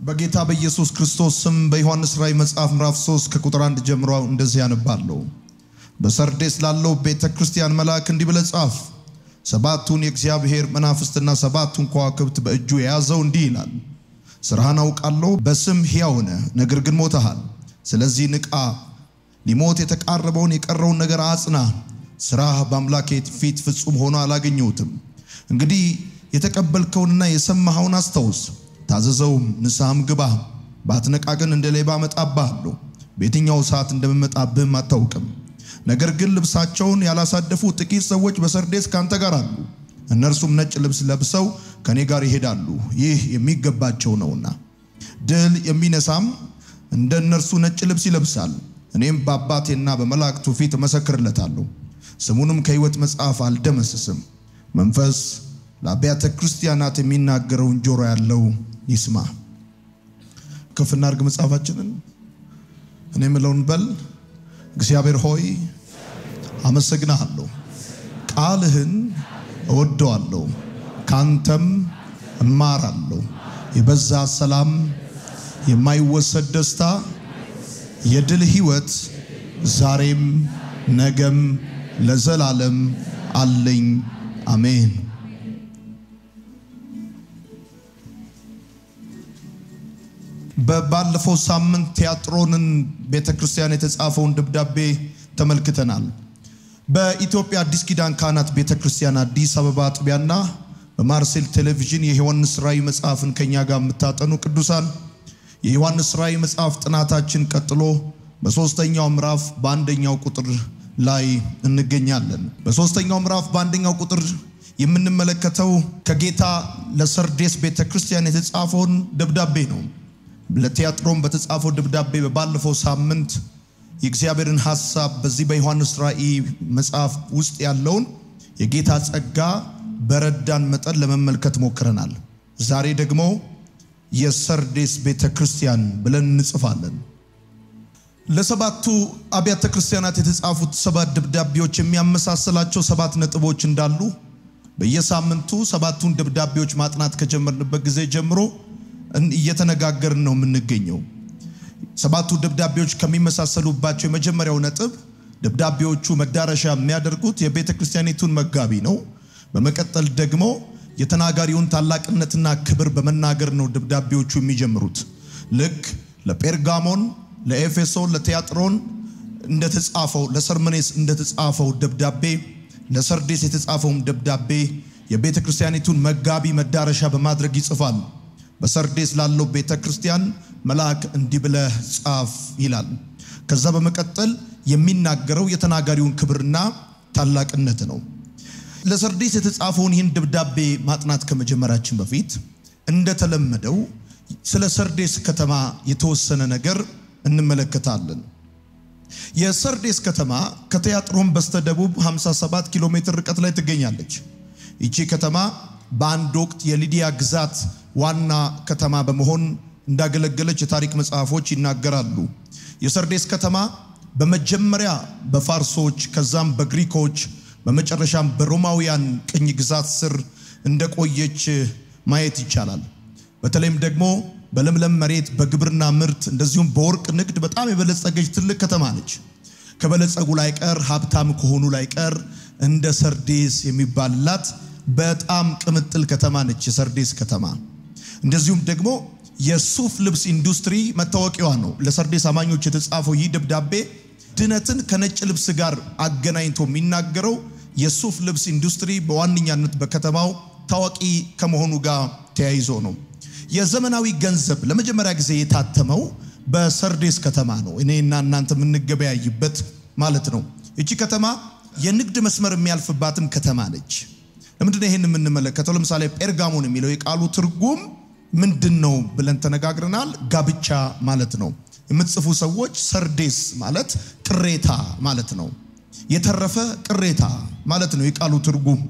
በጌታ በኢየሱስ ክርስቶስ ስም በዮሐንስ ራእይ መጽሐፍ ምዕራፍ 3 ከቁጥር 1 ጀምሮ እንደዚህ ያነባለሁ። በሰርዴስ ላለው ቤተ ክርስቲያን መልአክ እንዲህ ብለህ ጻፍ፣ ሰባቱን የእግዚአብሔር መናፍስትና ሰባቱን ከዋክብት በእጁ የያዘው እንዲህ ይላል፣ ስራህን አውቃለሁ፣ በስም ሕያው ነህ፣ ነገር ግን ሞተሃል። ስለዚህ ንቃ፣ ሊሞት የተቃረበውን የቀረውን ነገር አጽና። ስራህ በአምላኬ ፊት ፍጹም ሆኖ አላገኘሁትም። እንግዲህ የተቀበልከውንና የሰማኸውን አስታውስ፣ ታዘዘውም፣ ንስሐም ግባ። ባትነቃ ግን እንደ ሌባ እመጣብሃለሁ፣ በየትኛው ሰዓት እንደምመጣብህም አታውቅም። ነገር ግን ልብሳቸውን ያላሳደፉ ጥቂት ሰዎች በሰርዴስ ካንተ ጋር አሉ። እነርሱም ነጭ ልብስ ለብሰው ከኔ ጋር ይሄዳሉ፣ ይህ የሚገባቸው ነውና። ድል የሚነሳም እንደ እነርሱ ነጭ ልብስ ይለብሳል። እኔም በአባቴና በመላእክቱ ፊት እመሰክርለታለሁ፣ ስሙንም ከሕይወት መጽሐፍ አልደመስስም። መንፈስ ለአብያተ ክርስቲያናት የሚናገረውን ጆሮ ያለው ይስማ። ከፍ እናድርግ መጽሐፋችንን። እኔ የምለውን በል። እግዚአብሔር ሆይ አመሰግናለሁ፣ ቃልህን እወደዋለሁ፣ ካንተም እማራለሁ። የበዛ ሰላም፣ የማይወሰድ ደስታ፣ የድል ሕይወት ዛሬም ነገም ለዘላለም አለኝ። አሜን። በባለፈው ሳምንት ቲያጥሮንን ቤተ ክርስቲያን የተጻፈውን ደብዳቤ ተመልክተናል። በኢትዮጵያ አዲስ ኪዳን ካህናት ቤተ ክርስቲያን አዲስ አበባ አጥቢያና በማርሴል ቴሌቪዥን የዮሐንስ ራእይ መጽሐፍን ከኛ ጋር የምታጠኑ ቅዱሳን የዮሐንስ ራእይ መጽሐፍ ጥናታችን ቀጥሎ በሶስተኛው ምዕራፍ በአንደኛው ቁጥር ላይ እንገኛለን። በሶስተኛው ምዕራፍ በአንደኛው ቁጥር የምንመለከተው ከጌታ ለሰርዴስ ቤተ ክርስቲያን የተጻፈውን ደብዳቤ ነው። ለቲያጥሮን በተጻፈው ደብዳቤ በባለፈው ሳምንት የእግዚአብሔርን ሐሳብ በዚህ በዮሐንስ ራእይ መጽሐፍ ውስጥ ያለውን የጌታ ጸጋ በረዳን መጠን ለመመልከት ሞክረናል። ዛሬ ደግሞ የሰርዴስ ቤተ ክርስቲያን ብለን እንጽፋለን። ለሰባቱ አብያተ ክርስቲያናት የተጻፉት ሰባት ደብዳቤዎች የሚያመሳስላቸው ሰባት ነጥቦች እንዳሉ በየሳምንቱ ሰባቱን ደብዳቤዎች ማጥናት ከጀመርንበት ጊዜ ጀምሮ እየተነጋገርን ነው የምንገኘው። ሰባቱ ደብዳቤዎች ከሚመሳሰሉባቸው የመጀመሪያው ነጥብ ደብዳቤዎቹ መዳረሻ የሚያደርጉት የቤተ ክርስቲያኒቱን መጋቢ ነው። በመቀጠል ደግሞ የተናጋሪውን ታላቅነትና ክብር በመናገር ነው ደብዳቤዎቹ የሚጀምሩት። ልክ ለጴርጋሞን፣ ለኤፌሶን፣ ለቲያጥሮን እንደተጻፈው ለሰርመኔስ እንደተጻፈው ደብዳቤ ለሰርዴስ የተጻፈውም ደብዳቤ የቤተ ክርስቲያኒቱን መጋቢ መዳረሻ በማድረግ ይጽፋል። በሰርዴስ ላለው ቤተ ክርስቲያን መልአክ እንዲህ ብለህ ጻፍ ይላል። ከዛ በመቀጠል የሚናገረው የተናጋሪውን ክብርና ታላቅነት ነው። ለሰርዴስ የተጻፈውን ይህን ደብዳቤ ማጥናት ከመጀመራችን በፊት እንደተለመደው ስለ ሰርዴስ ከተማ የተወሰነ ነገር እንመለከታለን። የሰርዴስ ከተማ ከቲያጥሮን በስተደቡብ 57 ኪሎ ሜትር ርቀት ላይ ትገኛለች። ይቺ ከተማ በአንድ ወቅት የሊዲያ ግዛት ዋና ከተማ በመሆን እንዳገለገለች የታሪክ መጽሐፎች ይናገራሉ። የሰርዴስ ከተማ በመጀመሪያ በፋርሶች ከዛም በግሪኮች በመጨረሻም በሮማውያን ቅኝ ግዛት ስር እንደቆየች ማየት ይቻላል። በተለይም ደግሞ በለምለም መሬት በግብርና ምርት እንደዚሁም በወርቅ ንግድ በጣም የበለጸገች ትልቅ ከተማ ነች። ከበለጸጉ ላይ ቀር ሀብታም ከሆኑ ላይ ቀር እንደ ሰርዴስ የሚባልላት በጣም ቅምጥል ከተማ ነች የሰርዴስ ከተማ። እንደዚሁም ደግሞ የሱፍ ልብስ ኢንዱስትሪ መታወቂያዋ ነው። ለሰርዴስ አማኞች የተጻፈው ይህ ደብዳቤ ድነትን ከነጭ ልብስ ጋር አገናኝቶ የሚናገረው የሱፍ ልብስ ኢንዱስትሪ በዋነኛነት በከተማው ታዋቂ ከመሆኑ ጋር ተያይዞ ነው። የዘመናዊ ገንዘብ ለመጀመሪያ ጊዜ የታተመው በሰርዴስ ከተማ ነው። እኔና እናንተ የምንገበያይበት ማለት ነው። ይቺ ከተማ የንግድ መስመር የሚያልፍባትም ከተማ ነች። ለምንድነው ይህን የምንመለከተው? ለምሳሌ ጴርጋሞን የሚለው የቃሉ ትርጉም ምንድን ነው ብለን ተነጋግረናል። ጋብቻ ማለት ነው። የምትጽፉ ሰዎች ሰርዴስ ማለት ቅሬታ ማለት ነው። የተረፈ ቅሬታ ማለት ነው የቃሉ ትርጉም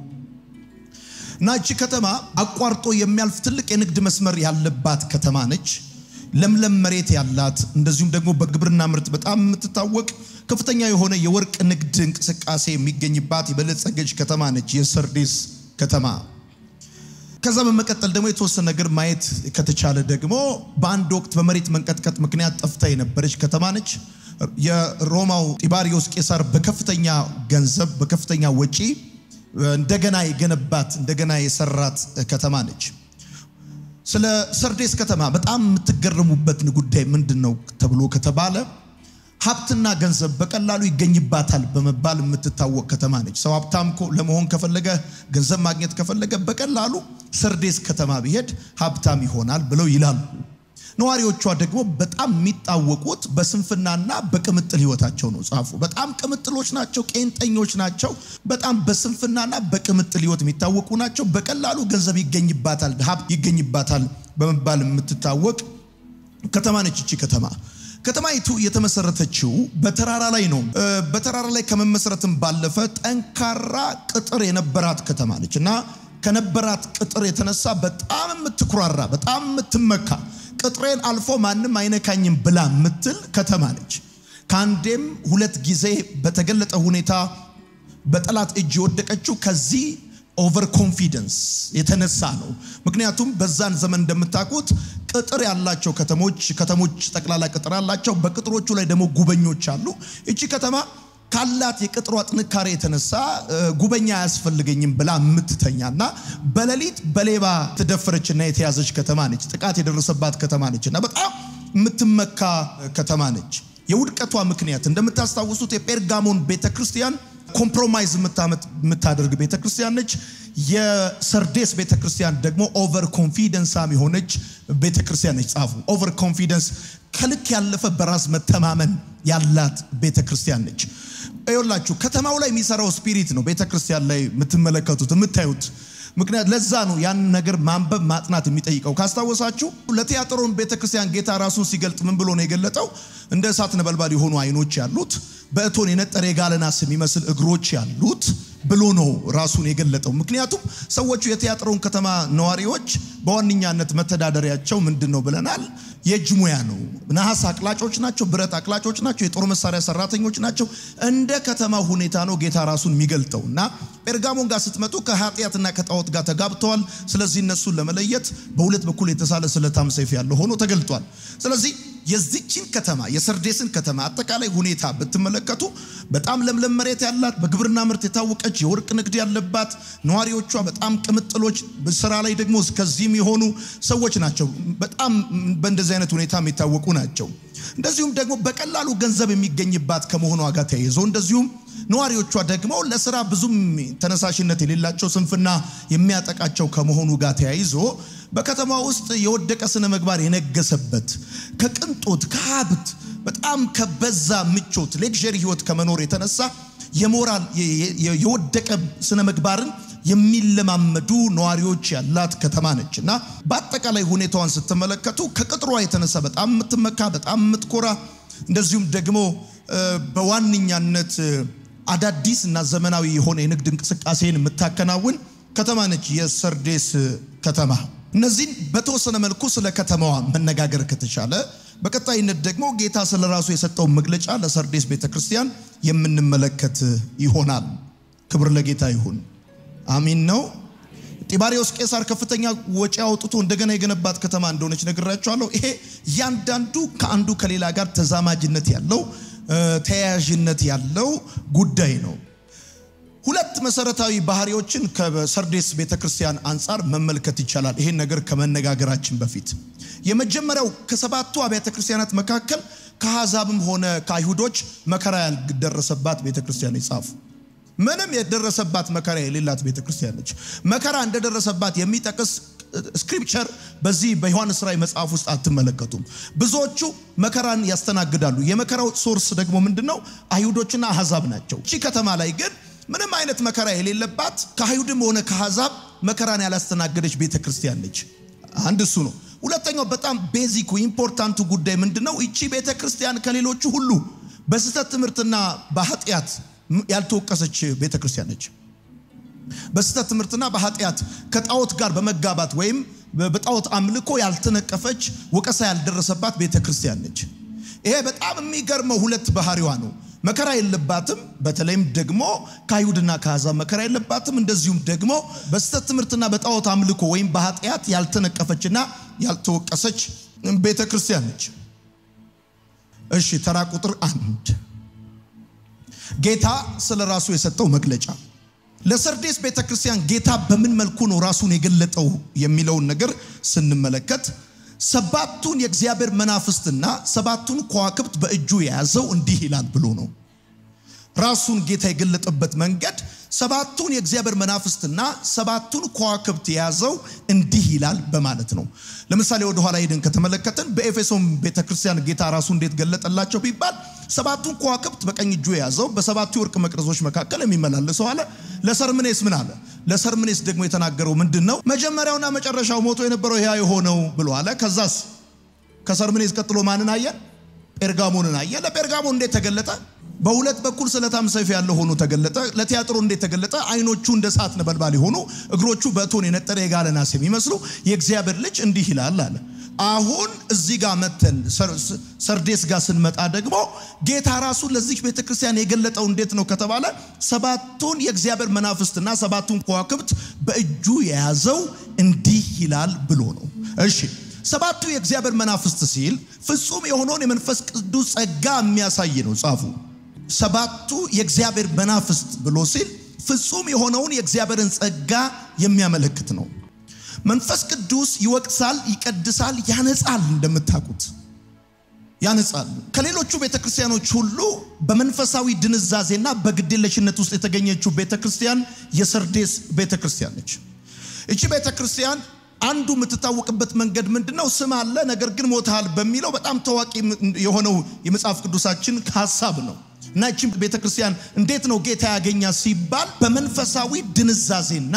እና እቺ ከተማ አቋርጦ የሚያልፍ ትልቅ የንግድ መስመር ያለባት ከተማ ነች። ለምለም መሬት ያላት እንደዚሁም ደግሞ በግብርና ምርት በጣም የምትታወቅ ከፍተኛ የሆነ የወርቅ ንግድ እንቅስቃሴ የሚገኝባት የበለጸገች ከተማ ነች የሰርዴስ ከተማ። ከዛ በመቀጠል ደግሞ የተወሰነ ነገር ማየት ከተቻለ ደግሞ በአንድ ወቅት በመሬት መንቀጥቀጥ ምክንያት ጠፍታ የነበረች ከተማ ነች። የሮማው ጢባሪዮስ ቄሳር በከፍተኛ ገንዘብ በከፍተኛ ወጪ እንደገና የገነባት እንደገና የሰራት ከተማ ነች። ስለ ሰርዴስ ከተማ በጣም የምትገረሙበት ጉዳይ ምንድን ነው ተብሎ ከተባለ ሀብትና ገንዘብ በቀላሉ ይገኝባታል በመባል የምትታወቅ ከተማ ነች። ሰው ሀብታም ለመሆን ከፈለገ ገንዘብ ማግኘት ከፈለገ በቀላሉ ሰርዴስ ከተማ ቢሄድ ሀብታም ይሆናል ብለው ይላሉ። ነዋሪዎቿ ደግሞ በጣም የሚታወቁት በስንፍናና በቅምጥል ህይወታቸው ነው። ጻፉ። በጣም ቅምጥሎች ናቸው፣ ቄንጠኞች ናቸው። በጣም በስንፍናና በቅምጥል ህይወት የሚታወቁ ናቸው። በቀላሉ ገንዘብ ይገኝባታል፣ ሀብት ይገኝባታል በመባል የምትታወቅ ከተማ ነች ይቺ ከተማ። ከተማይቱ የተመሰረተችው በተራራ ላይ ነው። በተራራ ላይ ከመመሰረትም ባለፈ ጠንካራ ቅጥር የነበራት ከተማ ነች እና ከነበራት ቅጥር የተነሳ በጣም የምትኩራራ በጣም የምትመካ ቅጥሬን አልፎ ማንም አይነካኝም ብላ የምትል ከተማ ነች። ከአንዴም ሁለት ጊዜ በተገለጠ ሁኔታ በጠላት እጅ የወደቀችው ከዚህ ኦቨር ኮንፊደንስ የተነሳ ነው። ምክንያቱም በዛን ዘመን እንደምታውቁት ቅጥር ያላቸው ከተሞች ከተሞች ጠቅላላ ቅጥር አላቸው። በቅጥሮቹ ላይ ደግሞ ጉበኞች አሉ። እቺ ከተማ ካላት የቅጥሯ ጥንካሬ የተነሳ ጉበኛ አያስፈልገኝም ብላ የምትተኛና በሌሊት በሌባ የተደፈረችና የተያዘች ከተማ ነች። ጥቃት የደረሰባት ከተማ ነች እና በጣም የምትመካ ከተማ ነች። የውድቀቷ ምክንያት እንደምታስታውሱት የጴርጋሞን ቤተክርስቲያን ኮምፕሮማይዝ የምታደርግ ቤተክርስቲያን ነች። የሰርዴስ ቤተክርስቲያን ደግሞ ኦቨር ኮንፊደንሳም የሆነች ቤተክርስቲያን ነች። ጻፉ። ኦቨር ኮንፊደንስ ከልክ ያለፈ በራስ መተማመን ያላት ቤተክርስቲያን ነች። ይኸውላችሁ ከተማው ላይ የሚሰራው ስፒሪት ነው ቤተክርስቲያን ላይ የምትመለከቱት የምታዩት። ምክንያት ለዛ ነው ያን ነገር ማንበብ ማጥናት የሚጠይቀው። ካስታወሳችሁ ለቲያጥሮን ቤተክርስቲያን ጌታ ራሱን ሲገልጥ ምን ብሎ ነው የገለጠው? እንደ እሳት ነበልባል የሆኑ አይኖች ያሉት በእቶን የነጠረ የጋለ ናስ የሚመስል እግሮች ያሉት ብሎ ነው ራሱን የገለጠው። ምክንያቱም ሰዎቹ የቲያጥሮን ከተማ ነዋሪዎች በዋነኛነት መተዳደሪያቸው ምንድን ነው ብለናል? የእጅ ሙያ ነው። ነሐስ አቅላጮች ናቸው፣ ብረት አቅላጮች ናቸው፣ የጦር መሳሪያ ሰራተኞች ናቸው። እንደ ከተማ ሁኔታ ነው ጌታ ራሱን የሚገልጠው እና ጴርጋሞን ጋር ስትመጡ ከኃጢአትና ከጣዖት ጋር ተጋብተዋል። ስለዚህ እነሱን ለመለየት በሁለት በኩል የተሳለ ስለታም ሰይፍ ያለው ሆኖ ተገልጧል። ስለዚህ የዚችን ከተማ የሰርዴስን ከተማ አጠቃላይ ሁኔታ ብትመለከቱ በጣም ለምለም መሬት ያላት በግብርና ምርት የታወቀች የወርቅ ንግድ ያለባት ነዋሪዎቿ በጣም ቅምጥሎች፣ ስራ ላይ ደግሞ እስከዚህም የሆኑ ሰዎች ናቸው። በጣም በእንደዚህ አይነት ሁኔታ የሚታወቁ ናቸው። እንደዚሁም ደግሞ በቀላሉ ገንዘብ የሚገኝባት ከመሆኗ ጋር ተያይዞ እንደዚሁም ነዋሪዎቿ ደግሞ ለስራ ብዙም ተነሳሽነት የሌላቸው ስንፍና የሚያጠቃቸው ከመሆኑ ጋር ተያይዞ በከተማ ውስጥ የወደቀ ስነ ምግባር የነገሰበት ከቅንጦት ከሀብት በጣም ከበዛ ምቾት ሌክዠሪ ህይወት ከመኖር የተነሳ የሞራል የወደቀ ስነ ምግባርን የሚለማመዱ ነዋሪዎች ያላት ከተማ ነች እና በአጠቃላይ ሁኔታዋን ስትመለከቱ ከቅጥሯ የተነሳ በጣም የምትመካ በጣም የምትኮራ እንደዚሁም ደግሞ በዋነኛነት አዳዲስ እና ዘመናዊ የሆነ የንግድ እንቅስቃሴን የምታከናውን ከተማ ነች የሰርዴስ ከተማ። እነዚህን በተወሰነ መልኩ ስለ ከተማዋ መነጋገር ከተቻለ በቀጣይነት ደግሞ ጌታ ስለ ራሱ የሰጠውን መግለጫ ለሰርዴስ ቤተክርስቲያን የምንመለከት ይሆናል። ክብር ለጌታ ይሁን። አሚን ነው። ጢባሪዎስ ቄሳር ከፍተኛ ወጪ አውጥቶ እንደገና የገነባት ከተማ እንደሆነች ነግራችኋለሁ። ይሄ እያንዳንዱ ከአንዱ ከሌላ ጋር ተዛማጅነት ያለው ተያያዥነት ያለው ጉዳይ ነው። ሁለት መሰረታዊ ባህሪዎችን ከሰርዴስ ቤተክርስቲያን አንጻር መመልከት ይቻላል። ይሄን ነገር ከመነጋገራችን በፊት የመጀመሪያው ከሰባቱ አብያተ ክርስቲያናት መካከል ከአሕዛብም ሆነ ከአይሁዶች መከራ ያልደረሰባት ቤተክርስቲያን ይጻፉ። ምንም የደረሰባት መከራ የሌላት ቤተክርስቲያን ነች። መከራ እንደደረሰባት የሚጠቅስ ስክሪፕቸር በዚህ በዮሐንስ ራእይ መጽሐፍ ውስጥ አትመለከቱም። ብዙዎቹ መከራን ያስተናግዳሉ። የመከራው ሶርስ ደግሞ ምንድን ነው? አይሁዶችና አሕዛብ ናቸው። እቺ ከተማ ላይ ግን ምንም አይነት መከራ የሌለባት ከአይሁድም ሆነ ከአሕዛብ መከራን ያላስተናገደች ቤተክርስቲያን ነች። አንድ እሱ ነው። ሁለተኛው በጣም ቤዚኩ ኢምፖርታንቱ ጉዳይ ምንድን ነው? እቺ ቤተክርስቲያን ከሌሎቹ ሁሉ በስህተት ትምህርትና በኃጢአት ያልተወቀሰች ቤተክርስቲያን ነች። በስህተት ትምህርትና በኃጢአት ከጣዖት ጋር በመጋባት ወይም በጣዖት አምልኮ ያልተነቀፈች ወቀሳ ያልደረሰባት ቤተ ክርስቲያን ነች። ይሄ በጣም የሚገርመው ሁለት ባህሪዋ ነው። መከራ የለባትም። በተለይም ደግሞ ከአይሁድና ከአሕዛብ መከራ የለባትም። እንደዚሁም ደግሞ በስህተት ትምህርትና በጣዖት አምልኮ ወይም በኃጢአት ያልተነቀፈችና ያልተወቀሰች ቤተ ክርስቲያን ነች። እሺ ተራ ቁጥር አንድ ጌታ ስለ ራሱ የሰጠው መግለጫ ለሰርዴስ ቤተ ክርስቲያን ጌታ በምን መልኩ ነው ራሱን የገለጠው የሚለውን ነገር ስንመለከት ሰባቱን የእግዚአብሔር መናፍስትና ሰባቱን ከዋክብት በእጁ የያዘው እንዲህ ይላል ብሎ ነው። ራሱን ጌታ የገለጠበት መንገድ ሰባቱን የእግዚአብሔር መናፍስትና ሰባቱን ከዋክብት የያዘው እንዲህ ይላል በማለት ነው። ለምሳሌ ወደ ኋላ ሄደን ከተመለከትን በኤፌሶን ቤተክርስቲያን ጌታ ራሱ እንዴት ገለጠላቸው ቢባል ሰባቱን ከዋክብት በቀኝ እጁ የያዘው በሰባቱ የወርቅ መቅረዞች መካከል የሚመላለሰው አለ። ለሰርምኔስ ምን አለ? ለሰርምኔስ ደግሞ የተናገረው ምንድን ነው? መጀመሪያውና መጨረሻው ሞቶ የነበረው ያ የሆነው ብሎ አለ። ከዛስ ከሰርምኔስ ቀጥሎ ማንን አየ? ጴርጋሞንን አየ። ለጴርጋሞን እንዴት ተገለጠ? በሁለት በኩል ስለታም ሰይፍ ያለው ሆኖ ተገለጠ። ለቲያጥሮ እንዴት ተገለጠ? አይኖቹ እንደ እሳት ነበልባል የሆኑ እግሮቹ በእቶን የነጠረ የጋለ ናስ የሚመስሉ የእግዚአብሔር ልጅ እንዲህ ይላል አለ። አሁን እዚህ ጋር መተን ሰርዴስ ጋር ስንመጣ ደግሞ ጌታ ራሱ ለዚህ ቤተ ክርስቲያን የገለጠው እንዴት ነው ከተባለ ሰባቱን የእግዚአብሔር መናፍስትና ሰባቱን ከዋክብት በእጁ የያዘው እንዲህ ይላል ብሎ ነው። እሺ ሰባቱ የእግዚአብሔር መናፍስት ሲል ፍጹም የሆነውን የመንፈስ ቅዱስ ጸጋ የሚያሳይ ነው ጻፉ። ሰባቱ የእግዚአብሔር መናፍስት ብሎ ሲል ፍጹም የሆነውን የእግዚአብሔርን ጸጋ የሚያመለክት ነው። መንፈስ ቅዱስ ይወቅሳል፣ ይቀድሳል፣ ያነጻል። እንደምታውቁት ያነጻል። ከሌሎቹ ቤተክርስቲያኖች ሁሉ በመንፈሳዊ ድንዛዜና በግዴለሽነት ውስጥ የተገኘችው ቤተክርስቲያን የሰርዴስ ቤተክርስቲያን ነች። እቺ ቤተክርስቲያን አንዱ የምትታወቅበት መንገድ ምንድን ነው? ስም አለ፣ ነገር ግን ሞታል በሚለው በጣም ታዋቂ የሆነው የመጽሐፍ ቅዱሳችን ሀሳብ ነው። እና ይቺ ቤተክርስቲያን እንዴት ነው ጌታ ያገኛ ሲባል በመንፈሳዊ ድንዛዜና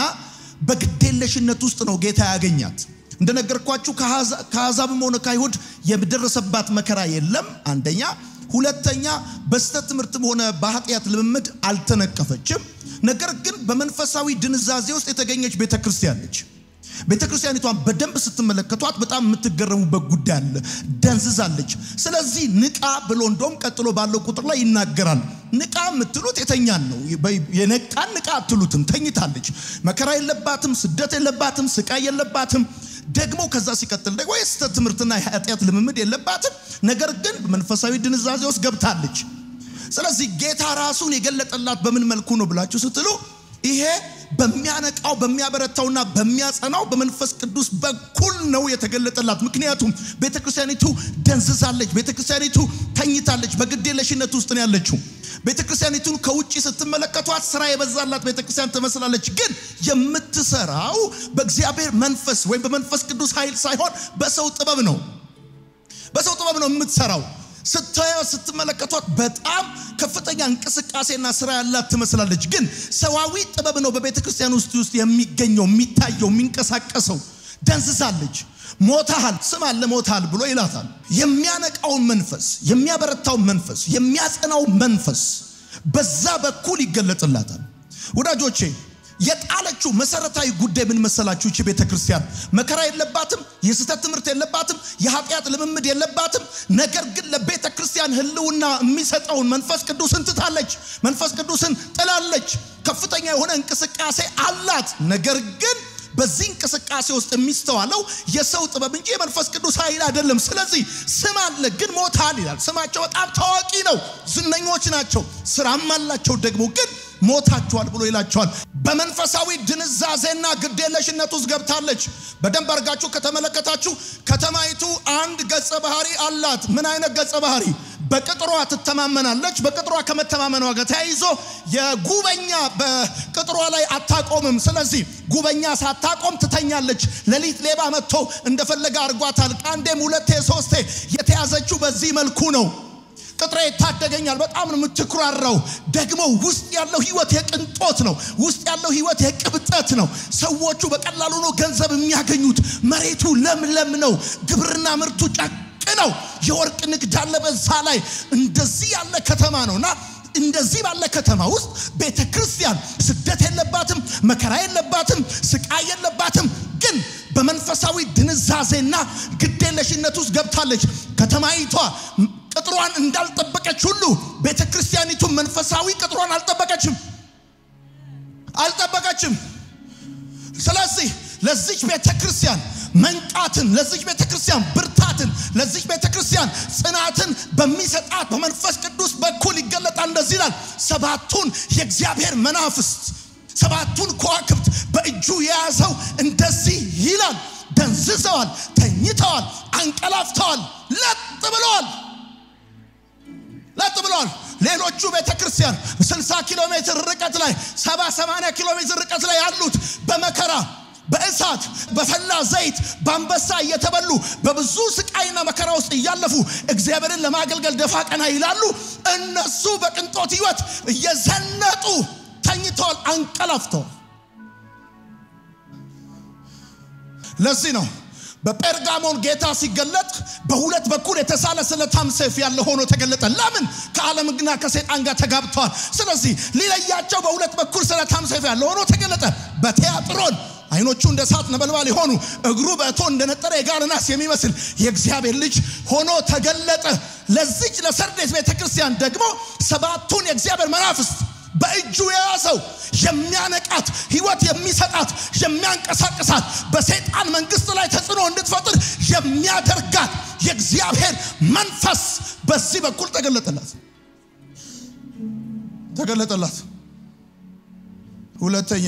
በግዴለሽነት ውስጥ ነው ጌታ ያገኛት። እንደነገርኳችሁ ከአሕዛብም ሆነ ከአይሁድ የደረሰባት መከራ የለም። አንደኛ። ሁለተኛ በስተት ትምህርትም ሆነ በኃጢአት ልምምድ አልተነቀፈችም። ነገር ግን በመንፈሳዊ ድንዛዜ ውስጥ የተገኘች ቤተክርስቲያን ነች። ቤተ ክርስቲያኒቷን በደንብ ስትመለከቷት በጣም የምትገረሙበት ጉዳይ አለ። ደንዝዛለች። ስለዚህ ንቃ ብሎ እንደውም ቀጥሎ ባለው ቁጥር ላይ ይናገራል። ንቃ የምትሉት የተኛን ነው። የነቃን ንቃ አትሉትም። ተኝታለች። መከራ የለባትም፣ ስደት የለባትም፣ ስቃይ የለባትም። ደግሞ ከዛ ሲቀጥል ደግሞ የስህተት ትምህርትና የኃጢአት ልምምድ የለባትም። ነገር ግን መንፈሳዊ ድንዛዜ ውስጥ ገብታለች። ስለዚህ ጌታ ራሱን የገለጠላት በምን መልኩ ነው ብላችሁ ስትሉ ይሄ በሚያነቃው በሚያበረታውና በሚያጸናው በመንፈስ ቅዱስ በኩል ነው የተገለጠላት። ምክንያቱም ቤተክርስቲያኒቱ ደንዝዛለች፣ ቤተክርስቲያኒቱ ተኝታለች፣ በግዴለሽነት ውስጥ ነው ያለችው። ቤተክርስቲያኒቱን ከውጭ ስትመለከቷት ስራ የበዛላት ቤተክርስቲያን ትመስላለች። ግን የምትሰራው በእግዚአብሔር መንፈስ ወይም በመንፈስ ቅዱስ ኃይል ሳይሆን በሰው ጥበብ ነው። በሰው ጥበብ ነው የምትሰራው። ስታዩ ስትመለከቷት በጣም ከፍተኛ እንቅስቃሴና ስራ ያላት ትመስላለች። ግን ሰዋዊ ጥበብ ነው በቤተ ክርስቲያን ውስጥ ውስጥ የሚገኘው የሚታየው የሚንቀሳቀሰው። ደንዝዛለች፣ ሞታሃል፣ ስም አለ ሞታሃል ብሎ ይላታል። የሚያነቃውን መንፈስ፣ የሚያበረታውን መንፈስ፣ የሚያጸናው መንፈስ በዛ በኩል ይገለጥላታል። ወዳጆቼ የጣለችው መሰረታዊ ጉዳይ ምን መሰላችሁ? እቺ ቤተ ክርስቲያን መከራ የለባትም፣ የስህተት ትምህርት የለባትም፣ የኃጢአት ልምምድ የለባትም። ነገር ግን ለቤተ ክርስቲያን ሕልውና የሚሰጠውን መንፈስ ቅዱስን ትታለች። መንፈስ ቅዱስን ጥላለች። ከፍተኛ የሆነ እንቅስቃሴ አላት። ነገር ግን በዚህ እንቅስቃሴ ውስጥ የሚስተዋለው የሰው ጥበብ እንጂ የመንፈስ ቅዱስ ኃይል አይደለም። ስለዚህ ስም አለ ግን ሞታል ይላል። ስማቸው በጣም ታዋቂ ነው፣ ዝነኞች ናቸው፣ ስራም አላቸው ደግሞ ግን ሞታችኋል ብሎ ይላቸዋል። በመንፈሳዊ ድንዛዜና ግዴለሽነት ውስጥ ገብታለች። በደንብ አድርጋችሁ ከተመለከታችሁ ከተማይቱ አንድ ገጸ ባህሪ አላት። ምን አይነት ገጸ ባህሪ? በቅጥሯ ትተማመናለች። በቅጥሯ ከመተማመኗ ጋር ተያይዞ የጉበኛ በቅጥሯ ላይ አታቆምም። ስለዚህ ጉበኛ ሳታቆም ትተኛለች። ሌሊት ሌባ መጥቶ እንደፈለገ አድርጓታል። ከአንዴም ሁለቴ ሶስቴ የተያዘችው በዚህ መልኩ ነው። ቅጥሬ ይታደገኛል። በጣም ነው የምትኩራራው። ደግሞ ውስጥ ያለው ህይወት የቅንጦት ነው። ውስጥ ያለው ህይወት የቅብጠት ነው። ሰዎቹ በቀላሉ ነው ገንዘብ የሚያገኙት። መሬቱ ለምለም ነው። ግብርና ምርቱ ጨቅ ነው። የወርቅ ንግድ አለ በዛ ላይ። እንደዚህ ያለ ከተማ ነውና እንደዚህ ባለ ከተማ ውስጥ ቤተ ክርስቲያን ስደት የለባትም፣ መከራ የለባትም፣ ስቃይ የለባትም። ግን በመንፈሳዊ ድንዛዜና ግዴለሽነት ውስጥ ገብታለች። ከተማይቷ ቅጥሯን እንዳልጠበቀች ሁሉ ቤተ ክርስቲያኒቱ መንፈሳዊ ቅጥሯን አልጠበቀችም አልጠበቀችም። ስለዚህ ለዚች ቤተ ክርስቲያን መንቃትን፣ ለዚች ቤተ ክርስቲያን ብርታትን፣ ለዚች ቤተ ክርስቲያን ጽናትን በሚሰጣት በመንፈስ ቅዱስ በኩል ይገለጣል። እንደዚህ ይላል፣ ሰባቱን የእግዚአብሔር መናፍስት ሰባቱን ከዋክብት በእጁ የያዘው እንደዚህ ይላል፣ ደንዝዘዋል፣ ተኝተዋል፣ አንቀላፍተዋል፣ ለጥ ብለዋል ለጥ ብለዋል። ሌሎቹ ቤተ ክርስቲያን 60 ኪሎ ሜትር ርቀት ላይ 70 80 ኪሎ ሜትር ርቀት ላይ ያሉት በመከራ በእሳት በፈላ ዘይት በአንበሳ እየተበሉ በብዙ ስቃይና መከራ ውስጥ እያለፉ እግዚአብሔርን ለማገልገል ደፋ ቀና ይላሉ። እነሱ በቅንጦት ሕይወት እየዘነጡ ተኝተዋል፣ አንቀላፍተዋል። ለዚህ ነው በጴርጋሞን ጌታ ሲገለጥ በሁለት በኩል የተሳለ ስለታም ሰይፍ ያለ ሆኖ ተገለጠ። ለምን? ከዓለምና ከሰይጣን ጋር ተጋብተዋል። ስለዚህ ሊለያቸው በሁለት በኩል ስለታም ሰይፍ ያለ ሆኖ ተገለጠ። በቲያጥሮን አይኖቹ እንደ እሳት ነበልባል የሆኑ እግሩ በእቶን እንደነጠረ የጋለ ናስ የሚመስል የእግዚአብሔር ልጅ ሆኖ ተገለጠ። ለዚች ለሰርዴስ ቤተ ክርስቲያን ደግሞ ሰባቱን የእግዚአብሔር መናፍስት በእጁ የያዘው የሚያነቃት ህይወት የሚሰጣት የሚያንቀሳቅሳት በሰይጣን መንግስት ላይ ተጽዕኖ እንድትፈጥር የሚያደርጋት የእግዚአብሔር መንፈስ በዚህ በኩል ተገለጠላት ተገለጠላት። ሁለተኛ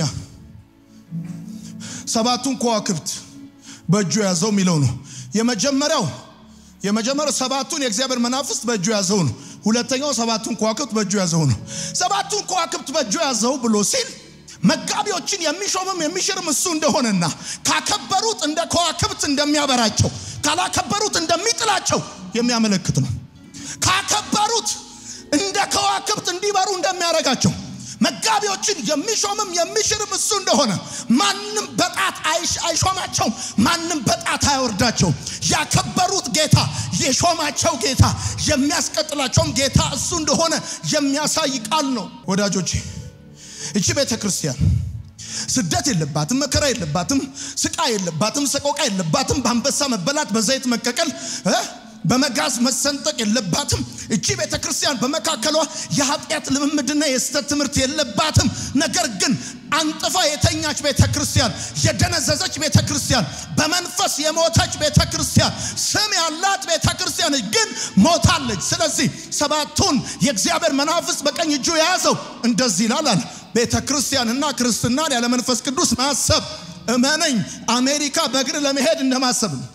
ሰባቱን ከዋክብት በእጁ የያዘው የሚለው ነው። የመጀመሪያው የመጀመሪያው ሰባቱን የእግዚአብሔር መናፍስት በእጁ የያዘው ነው። ሁለተኛው ሰባቱን ከዋክብት በእጁ የያዘው ነው። ሰባቱን ከዋክብት በእጁ የያዘው ብሎ ሲል መጋቢዎችን የሚሾምም የሚሽርም እሱ እንደሆነና ካከበሩት እንደ ከዋክብት እንደሚያበራቸው ካላከበሩት እንደሚጥላቸው የሚያመለክት ነው። ካከበሩት እንደ ከዋክብት እንዲበሩ እንደሚያደርጋቸው መጋቢዎችን የሚሾምም የሚሽርም እሱ እንደሆነ ማንም በጣት አይሾማቸውም፣ ማንም በጣት አያወርዳቸውም። ያከበሩት ጌታ፣ የሾማቸው ጌታ፣ የሚያስቀጥላቸውም ጌታ እሱ እንደሆነ የሚያሳይ ቃል ነው። ወዳጆቼ እቺ ቤተ ክርስቲያን ስደት የለባትም፣ መከራ የለባትም፣ ስቃይ የለባትም፣ ሰቆቃ የለባትም፣ በአንበሳ መበላት፣ በዘይት መቀቀል በመጋዝ መሰንጠቅ የለባትም። እቺ ቤተ ክርስቲያን በመካከሏ የኃጢአት ልምምድና የስተት ትምህርት የለባትም። ነገር ግን አንጥፋ የተኛች ቤተ ክርስቲያን፣ የደነዘዘች ቤተ ክርስቲያን፣ በመንፈስ የሞተች ቤተ ክርስቲያን፣ ስም ያላት ቤተ ክርስቲያን ግን ሞታለች። ስለዚህ ሰባቱን የእግዚአብሔር መናፍስት በቀኝ እጁ የያዘው እንደዚህ ይላል አለ ቤተ ክርስቲያንና ክርስትናን ያለ መንፈስ ቅዱስ ማሰብ እመነኝ፣ አሜሪካ በእግር ለመሄድ እንደማሰብ ነው።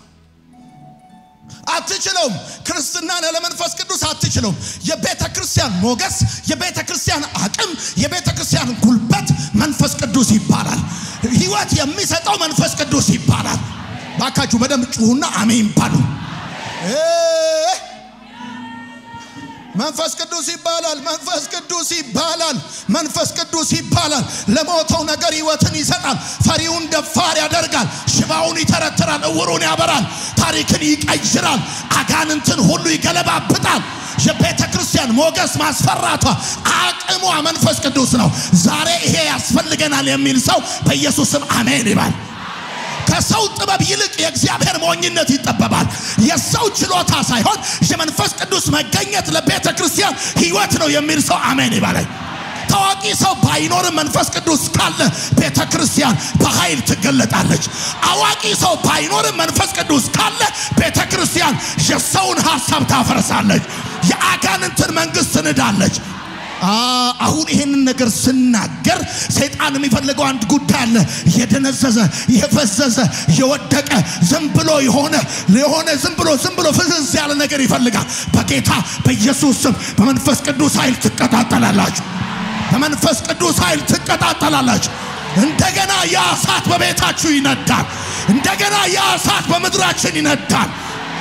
አትችለውም። ክርስትናን ያለ መንፈስ ቅዱስ አትችለውም። የቤተ ክርስቲያን ሞገስ፣ የቤተ ክርስቲያን አቅም፣ የቤተ ክርስቲያን ጉልበት መንፈስ ቅዱስ ይባላል። ሕይወት የሚሰጠው መንፈስ ቅዱስ ይባላል። ባካችሁ በደንብ ጩሁና አሜን ባሉ። መንፈስ ቅዱስ ይባላል። መንፈስ ቅዱስ ይባላል። መንፈስ ቅዱስ ይባላል። ለሞተው ነገር ሕይወትን ይሰጣል። ፈሪውን ደፋር ያደርጋል። ሽባውን ይተረትራል። እውሩን ያበራል። ታሪክን ይቀይራል። አጋንንትን ሁሉ ይገለባብጣል። የቤተ ክርስቲያን ሞገስ ማስፈራቷ አቅሟ መንፈስ ቅዱስ ነው። ዛሬ ይሄ ያስፈልገናል የሚል ሰው በኢየሱስም አሜን ይባል። ከሰው ጥበብ ይልቅ የእግዚአብሔር ሞኝነት ይጠበባል። የሰው ችሎታ ሳይሆን የመንፈስ ቅዱስ መገኘት ለቤተ ክርስቲያን ሕይወት ነው የሚል ሰው አሜን ይባላል። ታዋቂ ሰው ባይኖርም መንፈስ ቅዱስ ካለ ቤተ ክርስቲያን በኃይል ትገለጣለች። አዋቂ ሰው ባይኖርም መንፈስ ቅዱስ ካለ ቤተ ክርስቲያን የሰውን ሀሳብ ታፈርሳለች፣ የአጋንንትን መንግስት ትንዳለች። አሁን ይሄንን ነገር ስናገር ሰይጣን የሚፈልገው አንድ ጉዳይ አለ። የደነዘዘ የፈዘዘ የወደቀ ዝም ብሎ የሆነ የሆነ ዝም ብሎ ዝም ብሎ ፍዝዝ ያለ ነገር ይፈልጋል። በጌታ በኢየሱስ ስም በመንፈስ ቅዱስ ኃይል ትቀጣጠላላችሁ። በመንፈስ ቅዱስ ኃይል ትቀጣጠላላችሁ። እንደገና ያ እሳት በቤታችሁ ይነዳል። እንደገና ያ እሳት በምድራችን ይነዳል።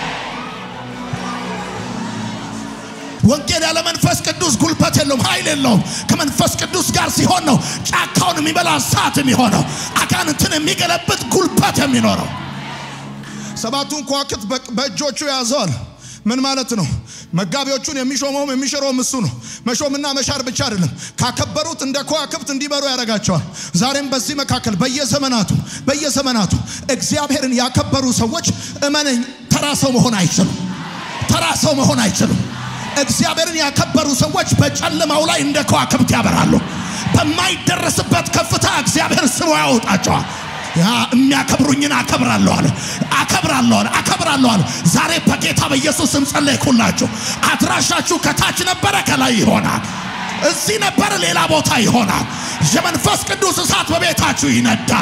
ወንጌል ያለ መንፈስ ቅዱስ ጉልበት የለውም፣ ኃይል የለውም። ከመንፈስ ቅዱስ ጋር ሲሆን ነው ጫካውን የሚበላ እሳት የሚሆነው፣ አጋንንትን የሚገለብጥ ጉልበት የሚኖረው። ሰባቱን ከዋክብት በእጆቹ ያዘዋል። ምን ማለት ነው? መጋቢዎቹን የሚሾመውም የሚሽረውም እሱ ነው። መሾምና መሻር ብቻ አይደለም፣ ካከበሩት እንደ ከዋክብት እንዲበሩ ያደርጋቸዋል። ዛሬም በዚህ መካከል በየዘመናቱ በየዘመናቱ እግዚአብሔርን ያከበሩ ሰዎች እመነኝ፣ ተራ ሰው መሆን አይችሉም። ተራ ሰው መሆን አይችሉም። እግዚአብሔርን ያከበሩ ሰዎች በጨለማው ላይ እንደ ከዋክብት ያበራሉ። በማይደረስበት ከፍታ እግዚአብሔር ስቦ ያወጣቸዋል። ያ የሚያከብሩኝን አከብራለሁ አለ አከብራለሁ አለ አከብራለሁ አለ። ዛሬ በጌታ በኢየሱስ ስም ጸለይኩላችሁ። አድራሻችሁ ከታች ነበረ፣ ከላይ ይሆናል። እዚህ ነበረ፣ ሌላ ቦታ ይሆናል። የመንፈስ ቅዱስ እሳት በቤታችሁ ይነዳል።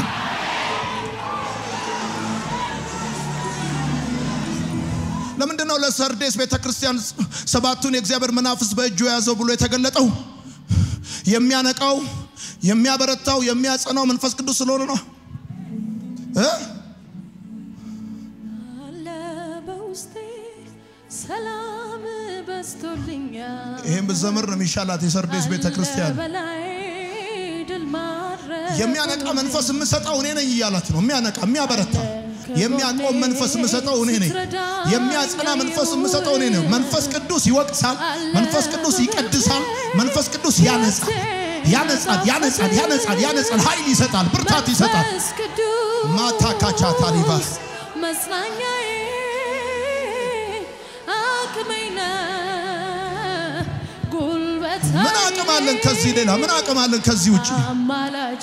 ለምንድን ነው ለሰርዴስ ቤተ ክርስቲያን ሰባቱን የእግዚአብሔር መናፍስት በእጁ የያዘው ብሎ የተገለጠው? የሚያነቃው የሚያበረታው የሚያጸናው መንፈስ ቅዱስ ስለሆነ ነው እ አለ በውስጤ ሰላም በዝቶልኛል። ይህም ብዘምር ነው የሚሻላት የሰርዴስ ቤተ ክርስቲያን። አለ በላይ ድል ማድረግ የሚያነቃ መንፈስ የምሰጠው እኔ ነኝ እያላት ነው። የሚያነቃ የሚያበረታ የሚያቆም መንፈስ የምሰጠው እኔ ነኝ። የሚያጸና መንፈስ የምሰጠው እኔ ነኝ። መንፈስ ቅዱስ ይወቅሳል። መንፈስ ቅዱስ ይቀድሳል። መንፈስ ቅዱስ ያነጻል፣ ያነጻል፣ ያነጻል፣ ያነጻል፣ ያነጻል። ኃይል ይሰጣል፣ ብርታት ይሰጣል። መንፈስ ቅዱስ ማታ ካቻ ታሊባስ መጽናኛዬ አቅሜ ነህ፣ ጉልበቴ ምን አቅም አለን ከዚህ ሌላ? ምን አቅም አለን ከዚህ ውጭ? አማላጄ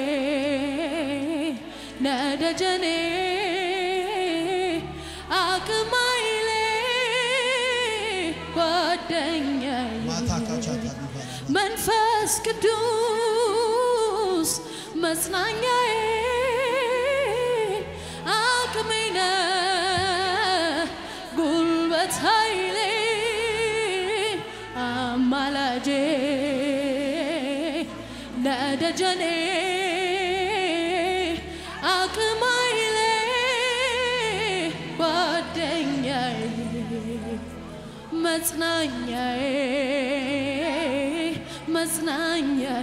ነደጀኔ አቅም ኃይሌ ጓደኛዬ ማታ ካቻ ታሊባስ መንፈስ ቅዱስ መጽናኛዬ አቅሜ ነህ፣ ጉልበት ኃይሌ አማላጄ ለደጀኔ አቅም ኃይሌ ጓደኛዬ መጽናኛዬ መጽናኛዬ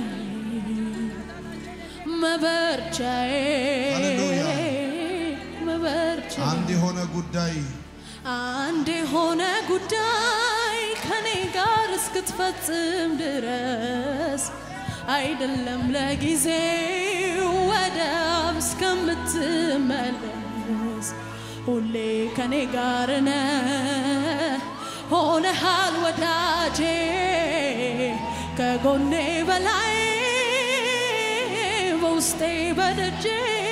መበርቻዬ ሃሌሉያ። መበርቻዬ አንድ የሆነ ጉዳይ አንድ የሆነ ጉዳይ ከኔ ጋር እስክትፈጽም ድረስ አይደለም ለጊዜው ወደ አብ እስከምትመለስ ሁሌ ከኔ ጋር ነህ ሆነሃል ወዳጄ ከጎኔ በላይ በውስጤ በደጄ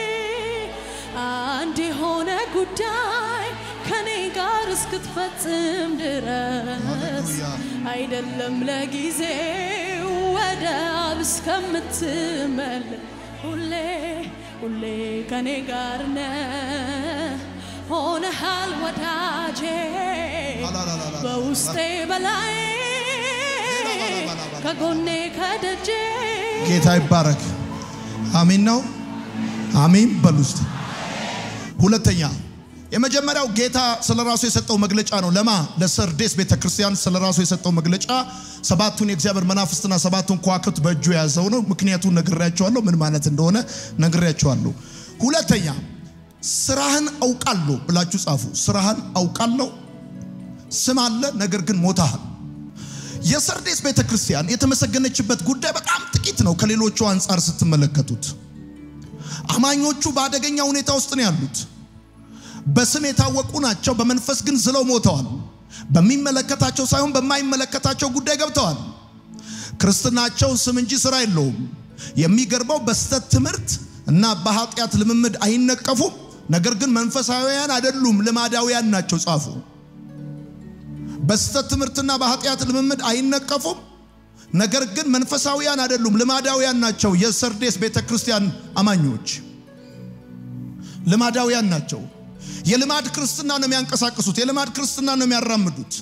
አንድ የሆነ ጉዳይ ከኔ ጋር እስክትፈጽም ድረስ ሃሌሉያ። አይደለም ለጊዜው ወደ አብ እስከምትመለስ ሁሌ ሁሌ ከኔ ጋር ነህ ሆነሃል ወዳጄ አላላላላ። በውስጤ በላይ ከጎኔ ከደጄ ጌታ ይባረክ። አሚን ነው። አሚን በሉ እስቲ። ሁለተኛ የመጀመሪያው ጌታ ስለ ራሱ የሰጠው መግለጫ ነው። ለማ ለሰርዴስ ቤተ ክርስቲያን ስለ ራሱ የሰጠው መግለጫ ሰባቱን የእግዚአብሔር መናፍስትና ሰባቱን ከዋክብት በእጁ የያዘው ነው። ምክንያቱን ነግሬያቸዋለሁ፣ ምን ማለት እንደሆነ ነግሬያቸዋለሁ። ሁለተኛ ስራህን አውቃለሁ ብላችሁ ጻፉ። ስራህን አውቃለሁ። ስም አለ፣ ነገር ግን ሞታሃል። የሰርዴስ ቤተ ክርስቲያን የተመሰገነችበት ጉዳይ በጣም ጥቂት ነው። ከሌሎቹ አንጻር ስትመለከቱት አማኞቹ በአደገኛ ሁኔታ ውስጥ ነው ያሉት። በስም የታወቁ ናቸው፣ በመንፈስ ግን ዝለው ሞተዋል። በሚመለከታቸው ሳይሆን በማይመለከታቸው ጉዳይ ገብተዋል። ክርስትናቸው ስም እንጂ ስራ የለውም። የሚገርመው በስተት ትምህርት እና በኃጢአት ልምምድ አይነቀፉም። ነገር ግን መንፈሳዊያን አይደሉም፣ ልማዳውያን ናቸው። ጻፉ። በስተት ትምህርትና በኃጢአት ልምምድ አይነቀፉም። ነገር ግን መንፈሳዊያን አይደሉም፣ ልማዳውያን ናቸው። የሰርዴስ ቤተ ክርስቲያን አማኞች ልማዳውያን ናቸው። የልማድ ክርስትና ነው የሚያንቀሳቅሱት። የልማድ ክርስትና ነው የሚያራምዱት።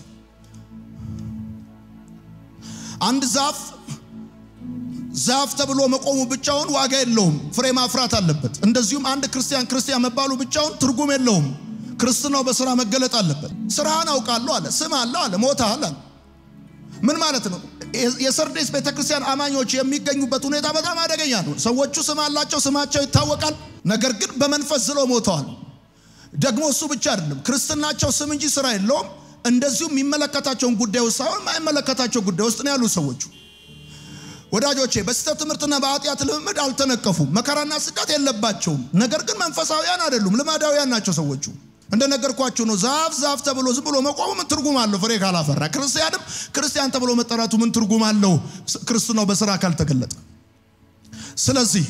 አንድ ዛፍ ዛፍ ተብሎ መቆሙ ብቻውን ዋጋ የለውም፣ ፍሬ ማፍራት አለበት። እንደዚሁም አንድ ክርስቲያን ክርስቲያን መባሉ ብቻውን ትርጉም የለውም። ክርስትናው በስራ መገለጥ አለበት። ስራህን አውቃለሁ አለ፣ ስም አለው አለ፣ ሞተሃል አለ። ምን ማለት ነው? የሰርዴስ ቤተክርስቲያን አማኞች የሚገኙበት ሁኔታ በጣም አደገኛ ነው። ሰዎቹ ስም አላቸው፣ ስማቸው ይታወቃል። ነገር ግን በመንፈስ ዝለው ሞተዋል። ደግሞ እሱ ብቻ አይደለም፣ ክርስትናቸው ስም እንጂ ስራ የለውም። እንደዚሁም የሚመለከታቸውን ጉዳይ ውስጥ ሳይሆን የማይመለከታቸው ጉዳይ ውስጥ ነው ያሉ ሰዎቹ። ወዳጆቼ በስህተት ትምህርትና በኃጢአት ልምምድ አልተነቀፉም። መከራና ስደት የለባቸውም። ነገር ግን መንፈሳዊያን አይደሉም፣ ልማዳውያን ናቸው ሰዎቹ። እንደነገርኳችሁ ነው። ዛፍ ዛፍ ተብሎ ዝም ብሎ መቆሙ ምን ትርጉም አለው? ፍሬ ካላፈራ። ክርስቲያንም ክርስቲያን ተብሎ መጠራቱ ምን ትርጉም አለው? ክርስትናው በስራ ካልተገለጠ። ስለዚህ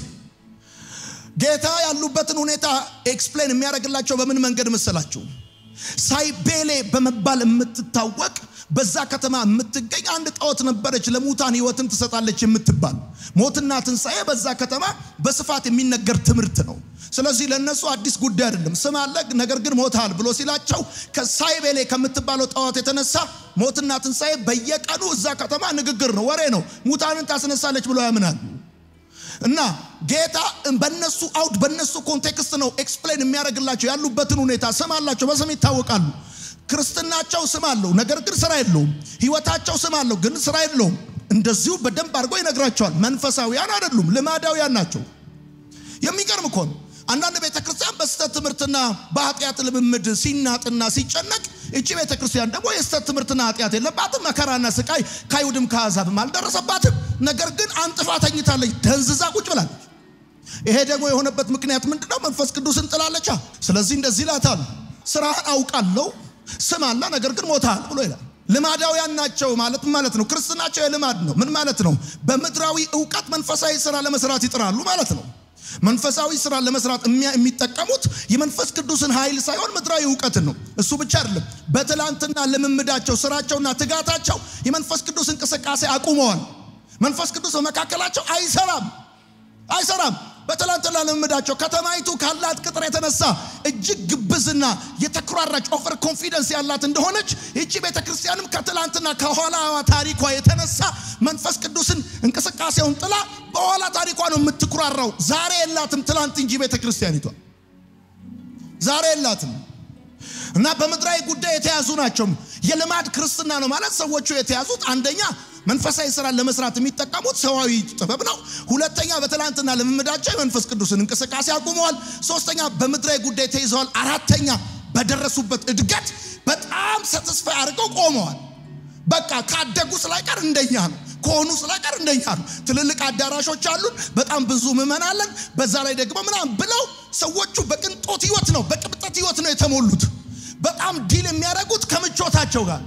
ጌታ ያሉበትን ሁኔታ ኤክስፕሌን የሚያደርግላቸው በምን መንገድ መሰላችሁ? ሳይቤሌ በመባል የምትታወቅ በዛ ከተማ የምትገኝ አንድ ጣዖት ነበረች፣ ለሙታን ሕይወትን ትሰጣለች የምትባል ሞትና ትንሣኤ በዛ ከተማ በስፋት የሚነገር ትምህርት ነው። ስለዚህ ለእነሱ አዲስ ጉዳይ አይደለም። ስም አለ፣ ነገር ግን ሞታል ብሎ ሲላቸው ከሳይቤሌ ከምትባለው ጣዖት የተነሳ ሞትና ትንሣኤ በየቀኑ እዛ ከተማ ንግግር ነው፣ ወሬ ነው። ሙታንን ታስነሳለች ብሎ ያምናሉ። እና ጌታ በነሱ አውድ በነሱ ኮንቴክስት ነው ኤክስፕሌን የሚያደርግላቸው ያሉበትን ሁኔታ። ስም አላቸው፣ በስም ይታወቃሉ። ክርስትናቸው ስም አለው፣ ነገር ግን ስራ የለውም። ህይወታቸው ስም አለው፣ ግን ስራ የለውም። እንደዚሁ በደንብ አድርጎ ይነግራቸዋል። መንፈሳዊያን አይደሉም፣ ልማዳውያን ናቸው። የሚገርም እኮ ነው። አንዳንድ ቤተ ክርስቲያን በስህተት ትምህርትና በኃጢአት ልምምድ ሲናጥና ሲጨነቅ፣ እቺ ቤተ ክርስቲያን ደግሞ የስህተት ትምህርትና ኃጢአት የለባትም፣ መከራና ስቃይ ከአይሁድም ከአሕዛብም አልደረሰባትም። ነገር ግን አንጥፋ ተኝታለች፣ ደንዝዛ ቁጭ ብላለች። ይሄ ደግሞ የሆነበት ምክንያት ምንድነው? መንፈስ ቅዱስን ጥላለቻ። ስለዚህ እንደዚህ ይላታል፣ ስራህን አውቃለሁ፣ ስም አለ፣ ነገር ግን ሞታል ብሎ ይላል። ልማዳውያን ናቸው ማለት ማለት ነው። ክርስትናቸው የልማድ ነው። ምን ማለት ነው? በምድራዊ እውቀት መንፈሳዊ ስራ ለመስራት ይጥራሉ ማለት ነው። መንፈሳዊ ስራ ለመስራት የሚጠቀሙት የመንፈስ ቅዱስን ኃይል ሳይሆን ምድራዊ እውቀትን ነው። እሱ ብቻ አይደለም። በትላንትና ልምምዳቸው፣ ስራቸውና ትጋታቸው የመንፈስ ቅዱስ እንቅስቃሴ አቁመዋል። መንፈስ ቅዱስ በመካከላቸው አይሰራም አይሰራም። በትላንትና ልምምዳቸው ከተማይቱ ካላት ቅጥር የተነሳ እጅግ ግብዝና የተኩራራች ኦቨር ኮንፊደንስ ያላት እንደሆነች ይቺ ቤተ ክርስቲያንም ከትላንትና ከኋላ ታሪኳ የተነሳ መንፈስ ቅዱስን እንቅስቃሴውን ጥላ በኋላ ታሪኳ ነው የምትኩራራው። ዛሬ የላትም ትላንት እንጂ ቤተ ክርስቲያኒቷ ዛሬ የላትም። እና በምድራዊ ጉዳይ የተያዙ ናቸው። የልማድ ክርስትና ነው ማለት ሰዎቹ የተያዙት አንደኛ መንፈሳዊ ስራን ለመስራት የሚጠቀሙት ሰዋዊ ጥበብ ነው። ሁለተኛ በትላንትና ልምምዳቸው የመንፈስ ቅዱስን እንቅስቃሴ አቁመዋል። ሶስተኛ በምድራዊ ጉዳይ ተይዘዋል። አራተኛ በደረሱበት እድገት በጣም ሰትስፋይ አድርገው ቆመዋል። በቃ ካደጉ ስላይቀር እንደኛ ነው፣ ከሆኑ ስላይቀር እንደኛ ነው። ትልልቅ አዳራሾች አሉን፣ በጣም ብዙ ምዕመን አለን። በዛ ላይ ደግሞ ምናምን ብለው ሰዎቹ በቅንጦት ህይወት ነው፣ በቅብጠት ህይወት ነው የተሞሉት። በጣም ዲል የሚያደርጉት ከምቾታቸው ጋር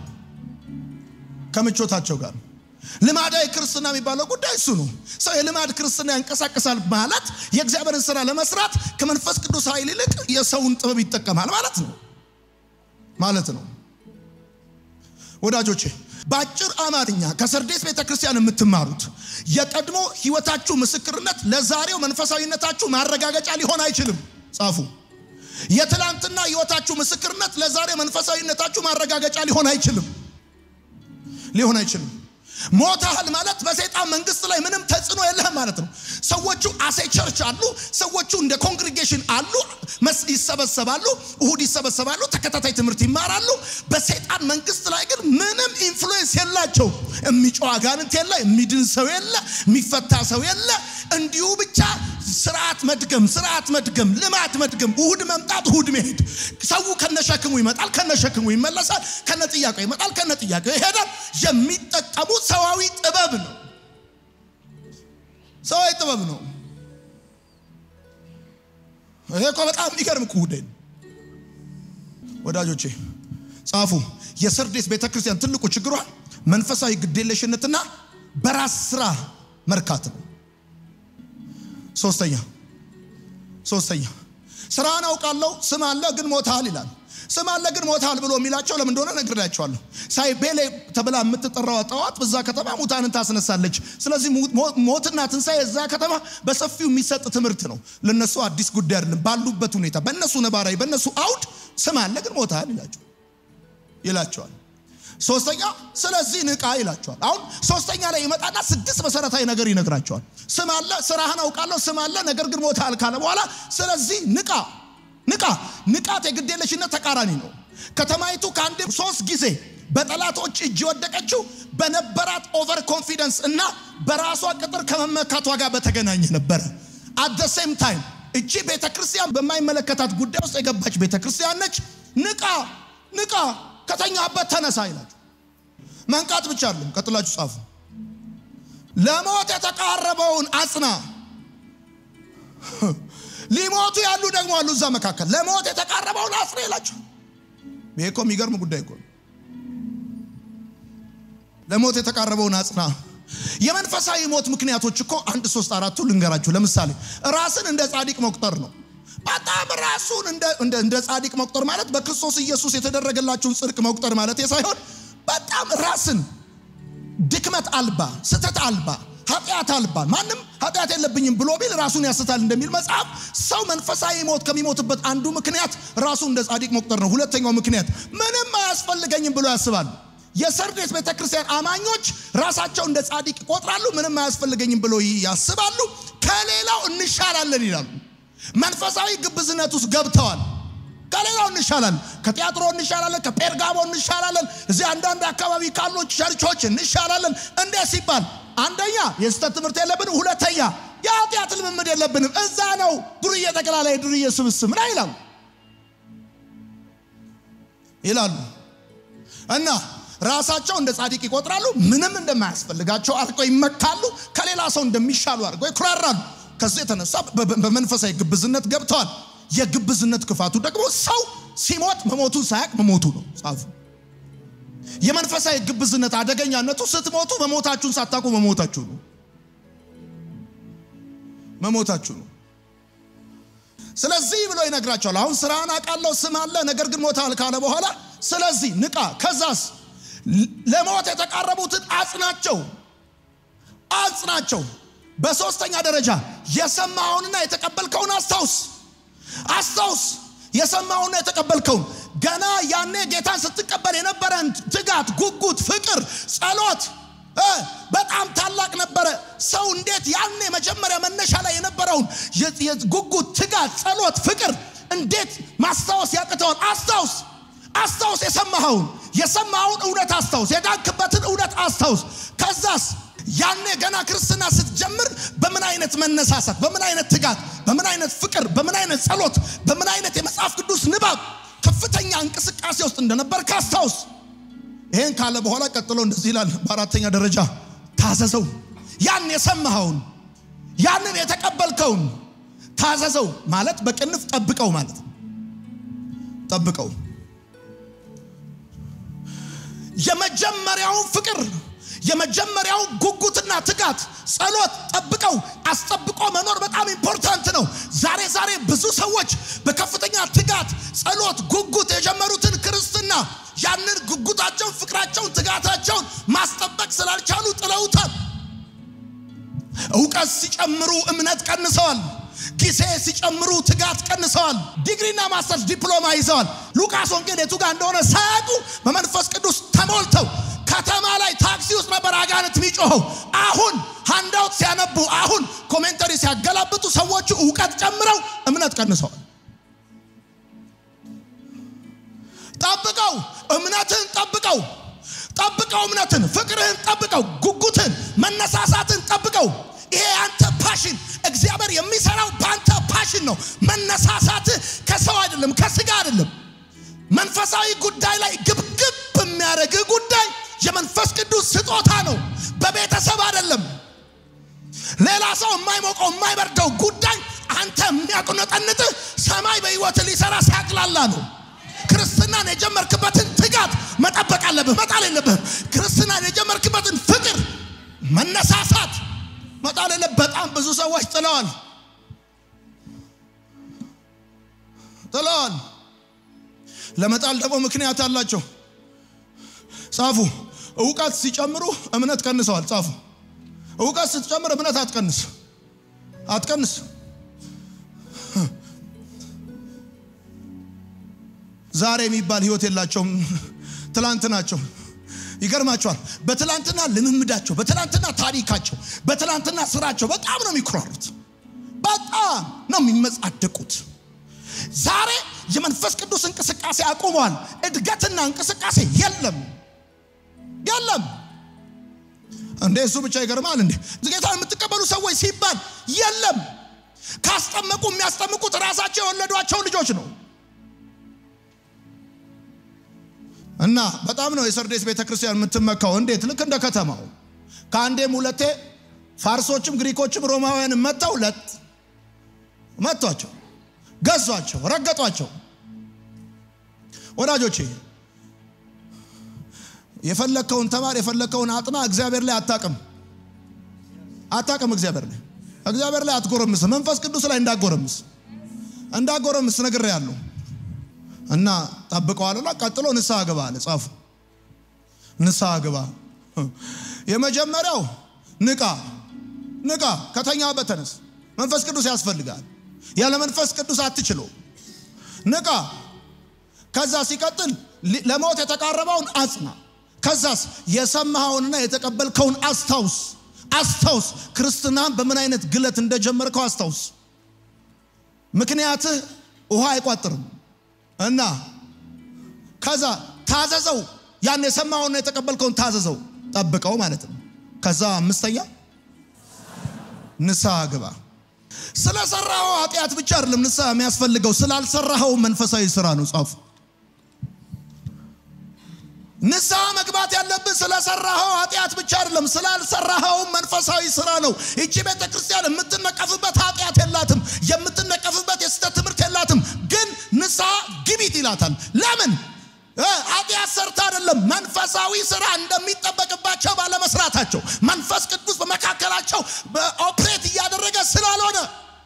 ከምቾታቸው ጋር ልማዳዊ ክርስትና የሚባለው ጉዳይ እሱ ነው። ሰው የልማድ ክርስትና ያንቀሳቅሳል ማለት የእግዚአብሔርን ስራ ለመስራት ከመንፈስ ቅዱስ ኃይል ይልቅ የሰውን ጥበብ ይጠቀማል ማለት ነው ማለት ነው። ወዳጆቼ በአጭር አማርኛ ከሰርዴስ ቤተ ክርስቲያን የምትማሩት የቀድሞ ህይወታችሁ ምስክርነት ለዛሬው መንፈሳዊነታችሁ ማረጋገጫ ሊሆን አይችልም። ጻፉ። የትላንትና ህይወታችሁ ምስክርነት ለዛሬ መንፈሳዊነታችሁ ማረጋገጫ ሊሆን አይችልም ሊሆን አይችልም። ሞታል ማለት በሰይጣን መንግስት ላይ ምንም ተጽዕኖ የለህም ማለት ነው። ሰዎቹ አሴ ቸርች አሉ። ሰዎቹ እንደ ኮንግሪጌሽን አሉ፣ ይሰበሰባሉ፣ እሁድ ይሰበሰባሉ፣ ተከታታይ ትምህርት ይማራሉ። በሰይጣን መንግስት ላይ ግን ምንም ኢንፍሉዌንስ የላቸው። የሚጮህ አጋንንት የለ፣ የሚድን ሰው የለ፣ የሚፈታ ሰው የለ። እንዲሁ ብቻ ስርዓት መድገም፣ ስርዓት መድገም፣ ልማት መድገም፣ እሁድ መምጣት፣ እሁድ መሄድ። ሰው ከነሸክሙ ይመጣል፣ ከነሸክሙ ይመለሳል፣ ከነ ጥያቄው ይመጣል፣ ከነ ጥያቄው ይሄዳል። የሚጠቀሙት ሰዋዊ ጥበብ ነው። ሰዋዊ ጥበብ ነው። ይሄ እኮ በጣም የሚገርም ጉዳይ ነው። ወዳጆቼ ጻፉ። የሰርዴስ ቤተ ክርስቲያን ትልቁ ችግሯ መንፈሳዊ ግዴለሽነትና በራስ ስራ መርካት ነው። ሶስተኛ ሶስተኛ ስራን አውቃለሁ ስም አለ ግን ሞታል ይላል። ስም አለ ግን ሞታል ብሎ የሚላቸው ለምን እንደሆነ ነግሬያቸዋለሁ። ሳይቤሌ ተብላ የምትጠራው ጣዖት በዛ ከተማ ሙታንን ታስነሳለች። ስለዚህ ሞትና ትንሣኤ እዛ ከተማ በሰፊው የሚሰጥ ትምህርት ነው። ለነሱ አዲስ ጉዳይ አይደለም። ባሉበት ሁኔታ በእነሱ ነባራዊ በእነሱ አውድ ስም አለ ግን ሞታል ይላቸው ይላቸዋል። ሶስተኛ ስለዚህ ንቃ ይላቸዋል። አሁን ሶስተኛ ላይ ይመጣና ስድስት መሰረታዊ ነገር ይነግራቸዋል። ስም አለ፣ ስራህን አውቃለሁ፣ ስም አለ፣ ነገር ግን ሞታል ካለ በኋላ ስለዚህ ንቃ ንቃ። ንቃት የግዴለሽነት ተቃራኒ ነው። ከተማይቱ ከአንድ ሶስት ጊዜ በጠላቶች እጅ የወደቀችው በነበራት ኦቨር ኮንፊደንስ እና በራሷ ቅጥር ከመመካቷ ጋር በተገናኘ ነበረ። አት ደ ሴም ታይም እቺ ቤተ ክርስቲያን በማይመለከታት ጉዳይ ውስጥ የገባች ቤተ ክርስቲያን ነች። ንቃ ንቃ፣ ከተኛበት ተነሳ ይላችሁ። መንቃት ብቻ አይደለም፣ ቀጥላችሁ ጻፉ። ለሞት የተቃረበውን አጽና። ሊሞቱ ያሉ ደግሞ አሉ እዛ መካከል። ለሞት የተቃረበውን አጽና ይላችሁ። ይሄ እኮ የሚገርም ጉዳይ እኮ ነው። ለሞት የተቃረበውን አጽና። የመንፈሳዊ ሞት ምክንያቶች እኮ አንድ ሶስት አራቱ ልንገራችሁ። ለምሳሌ ራስን እንደ ጻድቅ መቁጠር ነው። በጣም ራሱን እንደ ጻድቅ መቁጠር ማለት በክርስቶስ ኢየሱስ የተደረገላችሁን ጽድቅ መቁጠር ማለት ሳይሆን በጣም ራስን ድክመት አልባ፣ ስተት አልባ፣ ኃጢአት አልባ ማንም ኃጢአት የለብኝም ብሎ ቢል ራሱን ያስታል እንደሚል መጽሐፍ ሰው መንፈሳዊ ሞት ከሚሞትበት አንዱ ምክንያት ራሱን እንደ ጻድቅ መቁጠር ነው። ሁለተኛው ምክንያት ምንም አያስፈልገኝም ብሎ ያስባሉ። የሰርዴስ ቤተክርስቲያን አማኞች ራሳቸው እንደ ጻድቅ ይቆጥራሉ። ምንም አያስፈልገኝም ብሎ ያስባሉ። ከሌላው እንሻላለን ይላሉ። መንፈሳዊ ግብዝነት ውስጥ ገብተዋል። ከሌላው እንሻላለን። ከቲያጥሮ እንሻላለን፣ ከጴርጋሞ እንሻላለን፣ እዚህ አንዳንድ አካባቢ ካሉ ቸርቾች እንሻላለን። እንዴት ሲባል አንደኛ የስህተት ትምህርት የለብንም፣ ሁለተኛ የኃጢአት ልምምድ የለብንም። እዛ ነው ዱርዬ ጠቅላላ የዱርዬ ስብስብ ነው ይላሉ ይላሉ እና ራሳቸው እንደ ጻድቅ ይቆጥራሉ። ምንም እንደማያስፈልጋቸው አድርገው ይመካሉ። ከሌላ ሰው እንደሚሻሉ አድርገው ይኩራራሉ። ከዚህ የተነሳ በመንፈሳዊ ግብዝነት ገብተዋል። የግብዝነት ክፋቱ ደግሞ ሰው ሲሞት መሞቱን ሳያቅ መሞቱ ነው። ጻፉ። የመንፈሳዊ ግብዝነት አደገኛነቱ ስትሞቱ መሞታችሁን ሳታውቁ መሞታችሁ ነው። መሞታችሁ ነው። ስለዚህ ብሎ ይነግራቸዋል። አሁን ስራህን አውቃለሁ፣ ስም አለ፣ ነገር ግን ሞታል ካለ በኋላ ስለዚህ ንቃ። ከዛስ ለሞት የተቃረቡትን አጽናቸው፣ አጽናቸው። በሶስተኛ ደረጃ የሰማውንና የተቀበልከውን አስታውስ፣ አስታውስ። የሰማውንና የተቀበልከውን ገና ያኔ ጌታን ስትቀበል የነበረን ትጋት፣ ጉጉት፣ ፍቅር፣ ጸሎት በጣም ታላቅ ነበረ። ሰው እንዴት ያኔ መጀመሪያ መነሻ ላይ የነበረውን ጉጉት፣ ትጋት፣ ጸሎት፣ ፍቅር እንዴት ማስታወስ ያቅተዋል? አስታውስ አስታውስ። የሰማኸውን የሰማኸውን እውነት አስታውስ። የዳንክበትን እውነት አስታውስ። ከዛስ ያኔ ገና ክርስትና ስትጀምር በምን አይነት መነሳሳት፣ በምን አይነት ትጋት፣ በምን አይነት ፍቅር፣ በምን አይነት ጸሎት፣ በምን አይነት የመጽሐፍ ቅዱስ ንባብ ከፍተኛ እንቅስቃሴ ውስጥ እንደነበር ካስታውስ። ይሄን ካለ በኋላ ቀጥሎ እንደዚህ ይላል። በአራተኛ ደረጃ ታዘዘው። ያን የሰማኸውን ያንን የተቀበልከውን ታዘዘው ማለት በቅንፍ ጠብቀው ማለት ነው። ጠብቀው የመጀመሪያውን ፍቅር የመጀመሪያውን ጉጉትና ትጋት ጸሎት ጠብቀው አስጠብቆ መኖር በጣም ኢምፖርታንት ነው። ዛሬ ዛሬ ብዙ ሰዎች በከፍተኛ ትጋት፣ ጸሎት፣ ጉጉት የጀመሩትን ክርስትና ያንን ጉጉታቸውን፣ ፍቅራቸውን፣ ትጋታቸውን ማስጠበቅ ስላልቻሉ ጥለውታል። እውቀት ሲጨምሩ እምነት ቀንሰዋል። ጊዜ ሲጨምሩ ትጋት ቀንሰዋል። ዲግሪና ማስተርስ ዲፕሎማ ይዘዋል። ሉቃስ ወንጌል የቱ ጋር እንደሆነ ሳያውቁ በመንፈስ ቅዱስ ተሞልተው ከተማ ላይ ታክሲ ውስጥ ነበር አጋንንት የሚጮኸው። አሁን ሃንዳውት ሲያነቡ፣ አሁን ኮሜንተሪ ሲያገላብጡ ሰዎቹ እውቀት ጨምረው እምነት ቀንሰዋል። ጠብቀው እምነትን ጠብቀው ጠብቀው እምነትን፣ ፍቅርህን ጠብቀው፣ ጉጉትን፣ መነሳሳትን ጠብቀው። ይሄ አንተ ፓሽን እግዚአብሔር የሚሰራው በአንተ ፓሽን ነው። መነሳሳትህ ከሰው አይደለም፣ ከስጋ አይደለም። መንፈሳዊ ጉዳይ ላይ ግብግብ የሚያደርግህ ጉዳይ የመንፈስ ቅዱስ ስጦታ ነው፣ በቤተሰብ አይደለም። ሌላ ሰው የማይሞቀው የማይበርደው ጉዳይ አንተ የሚያቁነጠንጥህ ሰማይ በሕይወት ሊሰራ ሲያቅላላ ነው። ክርስትናን የጀመርክበትን ትጋት መጠበቅ አለብህ፣ መጣል የለብህም። ክርስትናን የጀመርክበትን ፍቅር፣ መነሳሳት መጣል የለብህ። በጣም ብዙ ሰዎች ጥለዋል ጥለዋል። ለመጣል ደግሞ ምክንያት አላቸው። ጻፉ። እውቀት ሲጨምሩ እምነት ቀንሰዋል። ጻፉ። እውቀት ስትጨምር እምነት አትቀንስ አትቀንስ። ዛሬ የሚባል ህይወት የላቸውም። ትላንት ናቸው። ይገርማቸዋል። በትላንትና ልምምዳቸው፣ በትላንትና ታሪካቸው፣ በትላንትና ስራቸው በጣም ነው የሚኩራሩት። በጣም ነው የሚመጻደቁት። ዛሬ የመንፈስ ቅዱስ እንቅስቃሴ አቁመዋል። እድገትና እንቅስቃሴ የለም የለም። እንዴ እሱ ብቻ ይገርማል። እንዴ ጌታን የምትቀበሉ ሰዎች ሲባል የለም። ካስጠመቁ የሚያስጠምቁት ራሳቸው የወለዷቸው ልጆች ነው። እና በጣም ነው የሰርዴስ ቤተክርስቲያን የምትመካው። እንዴት? ልክ እንደ ከተማው ከአንዴም ሁለቴ ፋርሶችም ግሪኮችም ሮማውያንም መጥተው ለጥ መጥቷቸው ገዟቸው፣ ረገጧቸው። ወዳጆቼ የፈለግከውን ተማር፣ የፈለግከውን አጥና። እግዚአብሔር ላይ አታቅም አታቅም። እግዚአብሔር ላይ እግዚአብሔር ላይ አትጎረምስ። መንፈስ ቅዱስ ላይ እንዳጎረምስ እንዳጎረምስ ነገር ያለው እና ጠብቀዋልና ቀጥሎ ንስሐ ግባ አለ ጻፉ። ንስሐ ግባ። የመጀመሪያው ንቃ ንቃ፣ ከተኛበት ተነስ። መንፈስ ቅዱስ ያስፈልጋል። ያለ መንፈስ ቅዱስ አትችለው። ንቃ። ከዛ ሲቀጥል ለሞት የተቃረበውን አጽና። ከዛስ የሰማኸውንና የተቀበልከውን አስታውስ አስታውስ። ክርስትናን በምን አይነት ግለት እንደጀመርከው አስታውስ። ምክንያትህ ውሃ አይቋጥርም እና ከዛ ታዘዘው። ያን የሰማኸውና የተቀበልከውን ታዘዘው፣ ጠብቀው ማለት ነው። ከዛ አምስተኛ ንስሐ ግባ። ስለሰራኸው ኃጢአት ብቻ አይደለም ንስሐ የሚያስፈልገው ስላልሰራኸው መንፈሳዊ ስራ ነው። ጻፉ። ንስሐ መግባት ያለብን ስለሰራኸው ኃጢአት ብቻ አይደለም ስላልሰራኸው መንፈሳዊ ስራ ነው። ይቺ ቤተ ክርስቲያን የምትነቀፍበት ኃጢአት የላትም፣ የምትነቀፍበት የስህተት ትምህርት የላትም። ግን ንስሐ ግቢት ይላታል። ለምን? ኃጢአት ሰርታ አይደለም፣ መንፈሳዊ ስራ እንደሚጠበቅባቸው ባለመስራታቸው መንፈስ ቅዱስ በመካከላቸው በኦፕሬት እያደረገ ስላልሆነ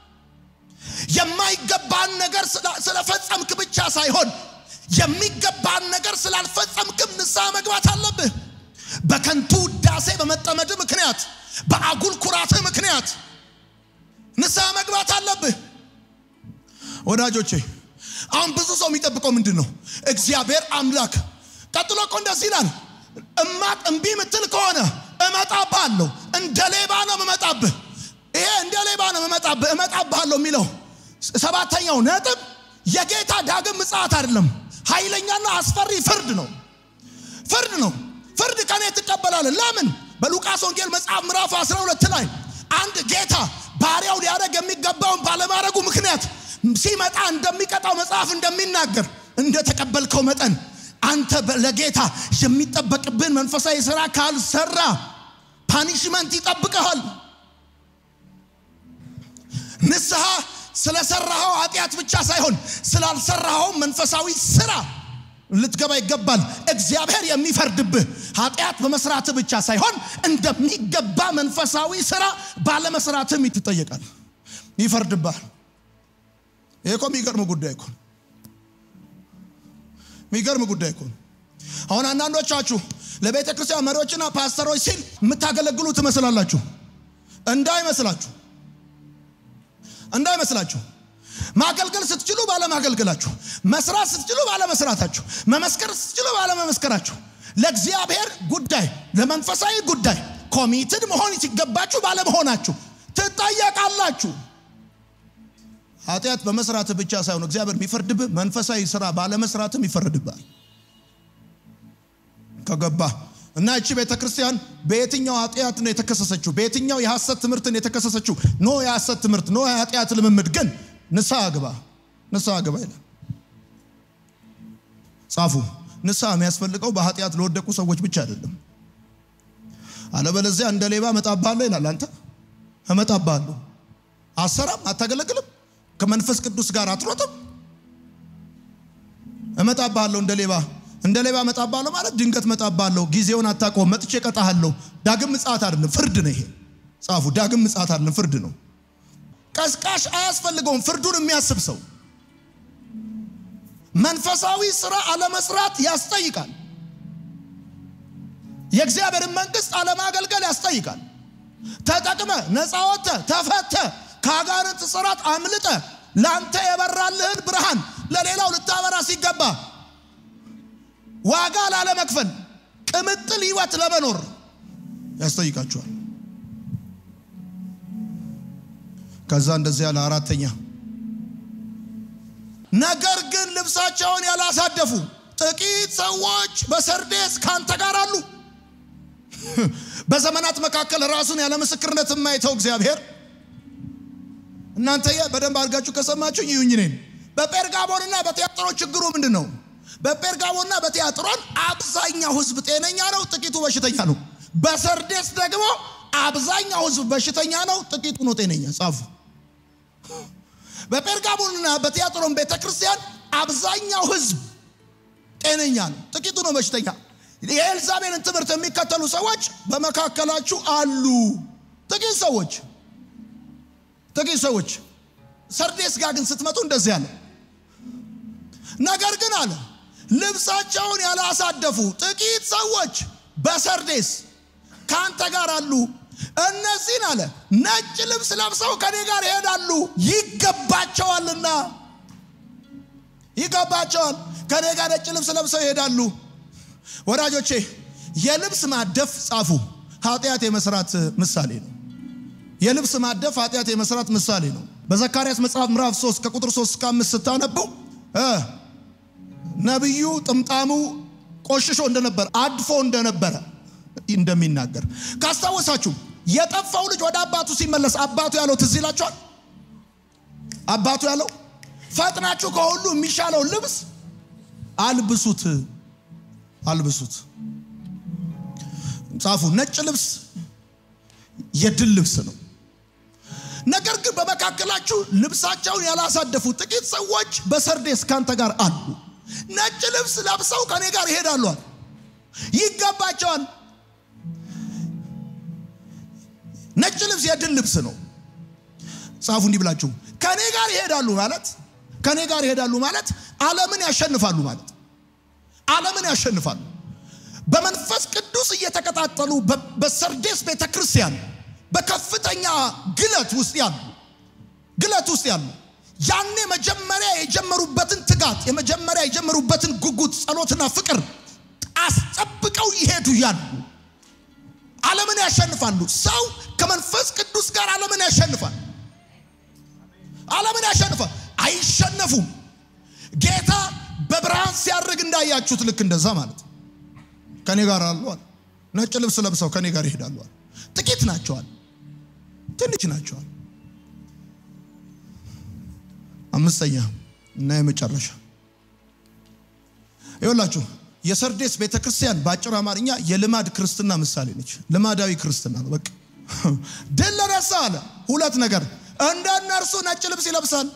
የማይገባን ነገር ስለፈጸምክ ብቻ ሳይሆን የሚገባን ነገር ስላልፈጸምክም ንስሐ መግባት አለብህ። በከንቱ ውዳሴ በመጠመድ ምክንያት፣ በአጉል ኩራት ምክንያት ንስሐ መግባት አለብህ። ወዳጆቼ አሁን ብዙ ሰው የሚጠብቀው ምንድን ነው? እግዚአብሔር አምላክ ቀጥሎ እኮ እንደዚህ ይላል፣ እማት እምቢ ምትል ከሆነ እመጣብሃለሁ፣ እንደ ሌባ ነው እመጣብህ። ይሄ እንደ ሌባ ነው እመጣብህ እመጣብሃለሁ የሚለው ሰባተኛው ነጥብ የጌታ ዳግም ምጽአት አይደለም፣ ኃይለኛና አስፈሪ ፍርድ ነው። ፍርድ ነው። ፍርድ ከኔ ትቀበላለህ። ለምን? በሉቃስ ወንጌል መጽሐፍ ምዕራፍ 12 ላይ አንድ ጌታ ባሪያው ሊያደርግ የሚገባውን ባለማድረጉ ምክንያት ሲመጣ እንደሚቀጣው መጽሐፍ እንደሚናገር እንደተቀበልከው መጠን አንተ ለጌታ የሚጠበቅብን መንፈሳዊ ስራ ካልሰራ ፓኒሽመንት ይጠብቀሃል። ንስሐ ስለሰራኸው ኃጢአት ብቻ ሳይሆን ስላልሰራኸው መንፈሳዊ ስራ ልትገባ ይገባል። እግዚአብሔር የሚፈርድብህ ኃጢአት በመስራት ብቻ ሳይሆን እንደሚገባ መንፈሳዊ ስራ ባለመስራትም ትጠየቃል፣ ይፈርድብሃል። ይሄ እኮ የሚገርም ጉዳይ እኮ የሚገርም ጉዳይ እኮ አሁን አንዳንዶቻችሁ ለቤተ ክርስቲያን መሪዎችና ፓስተሮች ሲል የምታገለግሉ ትመስላላችሁ። እንዳይመስላችሁ እንዳይመስላችሁ ማገልገል ስትችሉ ባለማገልገላችሁ፣ መስራት ስትችሉ ባለመስራታችሁ፣ መመስከር ስትችሉ ባለመመስከራችሁ፣ ለእግዚአብሔር ጉዳይ ለመንፈሳዊ ጉዳይ ኮሚትድ መሆን ሲገባችሁ ባለመሆናችሁ ትጠየቃላችሁ። ኃጢአት በመስራት ብቻ ሳይሆን እግዚአብሔር የሚፈርድብህ መንፈሳዊ ስራ ባለመስራትም ይፈርድብሃል። ከገባ እና እቺ ቤተ ክርስቲያን በየትኛው ኃጢአት ነው የተከሰሰችው? በየትኛው የሐሰት ትምህርትን የተከሰሰችው? ኖ የሐሰት ትምህርት፣ ኖ የኃጢአት ልምምድ። ግን ንስሐ ግባ፣ ንስሐ ግባ ይላል። ጻፉ። ንስሐ የሚያስፈልገው በኃጢአት ለወደቁ ሰዎች ብቻ አይደለም። አለበለዚያ እንደ ሌባ እመጣብሃለሁ ይላል። አንተ እመጣብሃለሁ፣ አሰራም፣ አታገለግልም፣ ከመንፈስ ቅዱስ ጋር አትሮጥም። እመጣብሃለሁ እንደ ሌባ እንደ ሌባ እመጣብሃለሁ ማለት ድንገት እመጣብሃለሁ፣ ጊዜውን አታውቀውም፣ መጥቼ እቀጣሃለሁ። ዳግም ምጽአት አይደለም ፍርድ ነው ይሄ። ጻፉ። ዳግም ምጽአት አይደለም ፍርድ ነው። ቀስቃሽ አያስፈልገውም። ፍርዱን የሚያስብ ሰው መንፈሳዊ ስራ አለመስራት ያስጠይቃል። የእግዚአብሔርን መንግስት አለማገልገል ያስጠይቃል። ተጠቅመ ነፃ ወጥተ ተፈተ ከአጋንንት ስራት አምልጠ ለአንተ የበራልህን ብርሃን ለሌላው ልታበራ ሲገባ ዋጋ ላለመክፈል ቅምጥል ህይወት ለመኖር ያስጠይቃቸዋል። ከዛ እንደዚህ ያለ አራተኛ ነገር ግን ልብሳቸውን ያላሳደፉ ጥቂት ሰዎች በሰርዴስ ካንተ ጋር አሉ። በዘመናት መካከል ራሱን ያለ ምስክርነት የማይተው እግዚአብሔር እናንተ በደንብ አድርጋችሁ ከሰማችሁ ይሁኝ እኔን በጴርጋሞንና በቲያጥሮን ችግሩ ምንድን ነው? በጴርጋሞንና በቲያጥሮን አብዛኛው ህዝብ ጤነኛ ነው፣ ጥቂቱ በሽተኛ ነው። በሰርዴስ ደግሞ አብዛኛው ህዝብ በሽተኛ ነው፣ ጥቂቱ ነው ጤነኛ። ጻፉ። በጴርጋሞንና በቲያጥሮን ቤተ ክርስቲያን አብዛኛው ህዝብ ጤነኛ ነው፣ ጥቂቱ ነው በሽተኛ። የኤልዛቤልን ትምህርት የሚከተሉ ሰዎች በመካከላችሁ አሉ። ጥቂት ሰዎች ጥቂት ሰዎች ሰርዴስ ጋር ግን ስትመጡ እንደዚህ አለ። ነገር ግን አለ ልብሳቸውን ያላሳደፉ ጥቂት ሰዎች በሰርዴስ ከአንተ ጋር አሉ። እነዚህን አለ ነጭ ልብስ ለብሰው ከኔ ጋር ይሄዳሉ፣ ይገባቸዋልና ይገባቸዋል። ከኔ ጋር ነጭ ልብስ ለብሰው ይሄዳሉ። ወዳጆቼ የልብስ ማደፍ ጻፉ፣ ኃጢአት የመስራት ምሳሌ ነው። የልብስ ማደፍ ኃጢአት የመስራት ምሳሌ ነው። በዘካርያስ መጽሐፍ ምዕራፍ 3 ከቁጥር 3 እስከ 5 ስታነቡ ነቢዩ ጥምጣሙ ቆሽሾ እንደነበረ አድፎ እንደነበረ እንደሚናገር ካስታወሳችሁ የጠፋው ልጅ ወደ አባቱ ሲመለስ አባቱ ያለው ትዝ ይላችኋል። አባቱ ያለው ፈጥናችሁ ከሁሉ የሚሻለው ልብስ አልብሱት፣ አልብሱት። ጻፉ። ነጭ ልብስ የድል ልብስ ነው። ነገር ግን በመካከላችሁ ልብሳቸውን ያላሳደፉ ጥቂት ሰዎች በሰርዴስ ካንተ ጋር አሉ። ነጭ ልብስ ለብሰው ከኔ ጋር ይሄዳሉ፣ ይገባቸዋል። ነጭ ልብስ የድል ልብስ ነው። ጻፉ እንዲህ ብላችሁ ከኔ ጋር ይሄዳሉ ማለት ከኔ ጋር ይሄዳሉ ማለት ዓለምን ያሸንፋሉ ማለት ዓለምን ያሸንፋሉ። በመንፈስ ቅዱስ እየተቀጣጠሉ በሰርዴስ ቤተ ክርስቲያን በከፍተኛ ግለት ውስጥ ያሉ ግለት ውስጥ ያሉ ያኔ መጀመሪያ የጀመሩበትን ትጋት የመጀመሪያ የጀመሩበትን ጉጉት፣ ጸሎትና ፍቅር አስጠብቀው ይሄዱ ያሉ ዓለምን ያሸንፋሉ። ሰው ከመንፈስ ቅዱስ ጋር ዓለምን ያሸንፋል። ዓለምን ያሸንፋል። አይሸነፉም። ጌታ በብርሃን ሲያርግ እንዳያችሁት ልክ እንደዛ ማለት ከኔ ጋር አሏል። ነጭ ልብስ ለብሰው ከኔ ጋር ይሄዳሏል። ጥቂት ናቸዋል፣ ትንሽ ናቸዋል። አምስተኛ እና የመጨረሻ ይኸውላችሁ የሰርዴስ ቤተ ክርስቲያን በአጭር አማርኛ የልማድ ክርስትና ምሳሌ ነች። ልማዳዊ ክርስትና ነው። በቃ ድል ለነሳ አለ ሁለት ነገር እንደ እነርሱ ነጭ ልብስ ይለብሳል።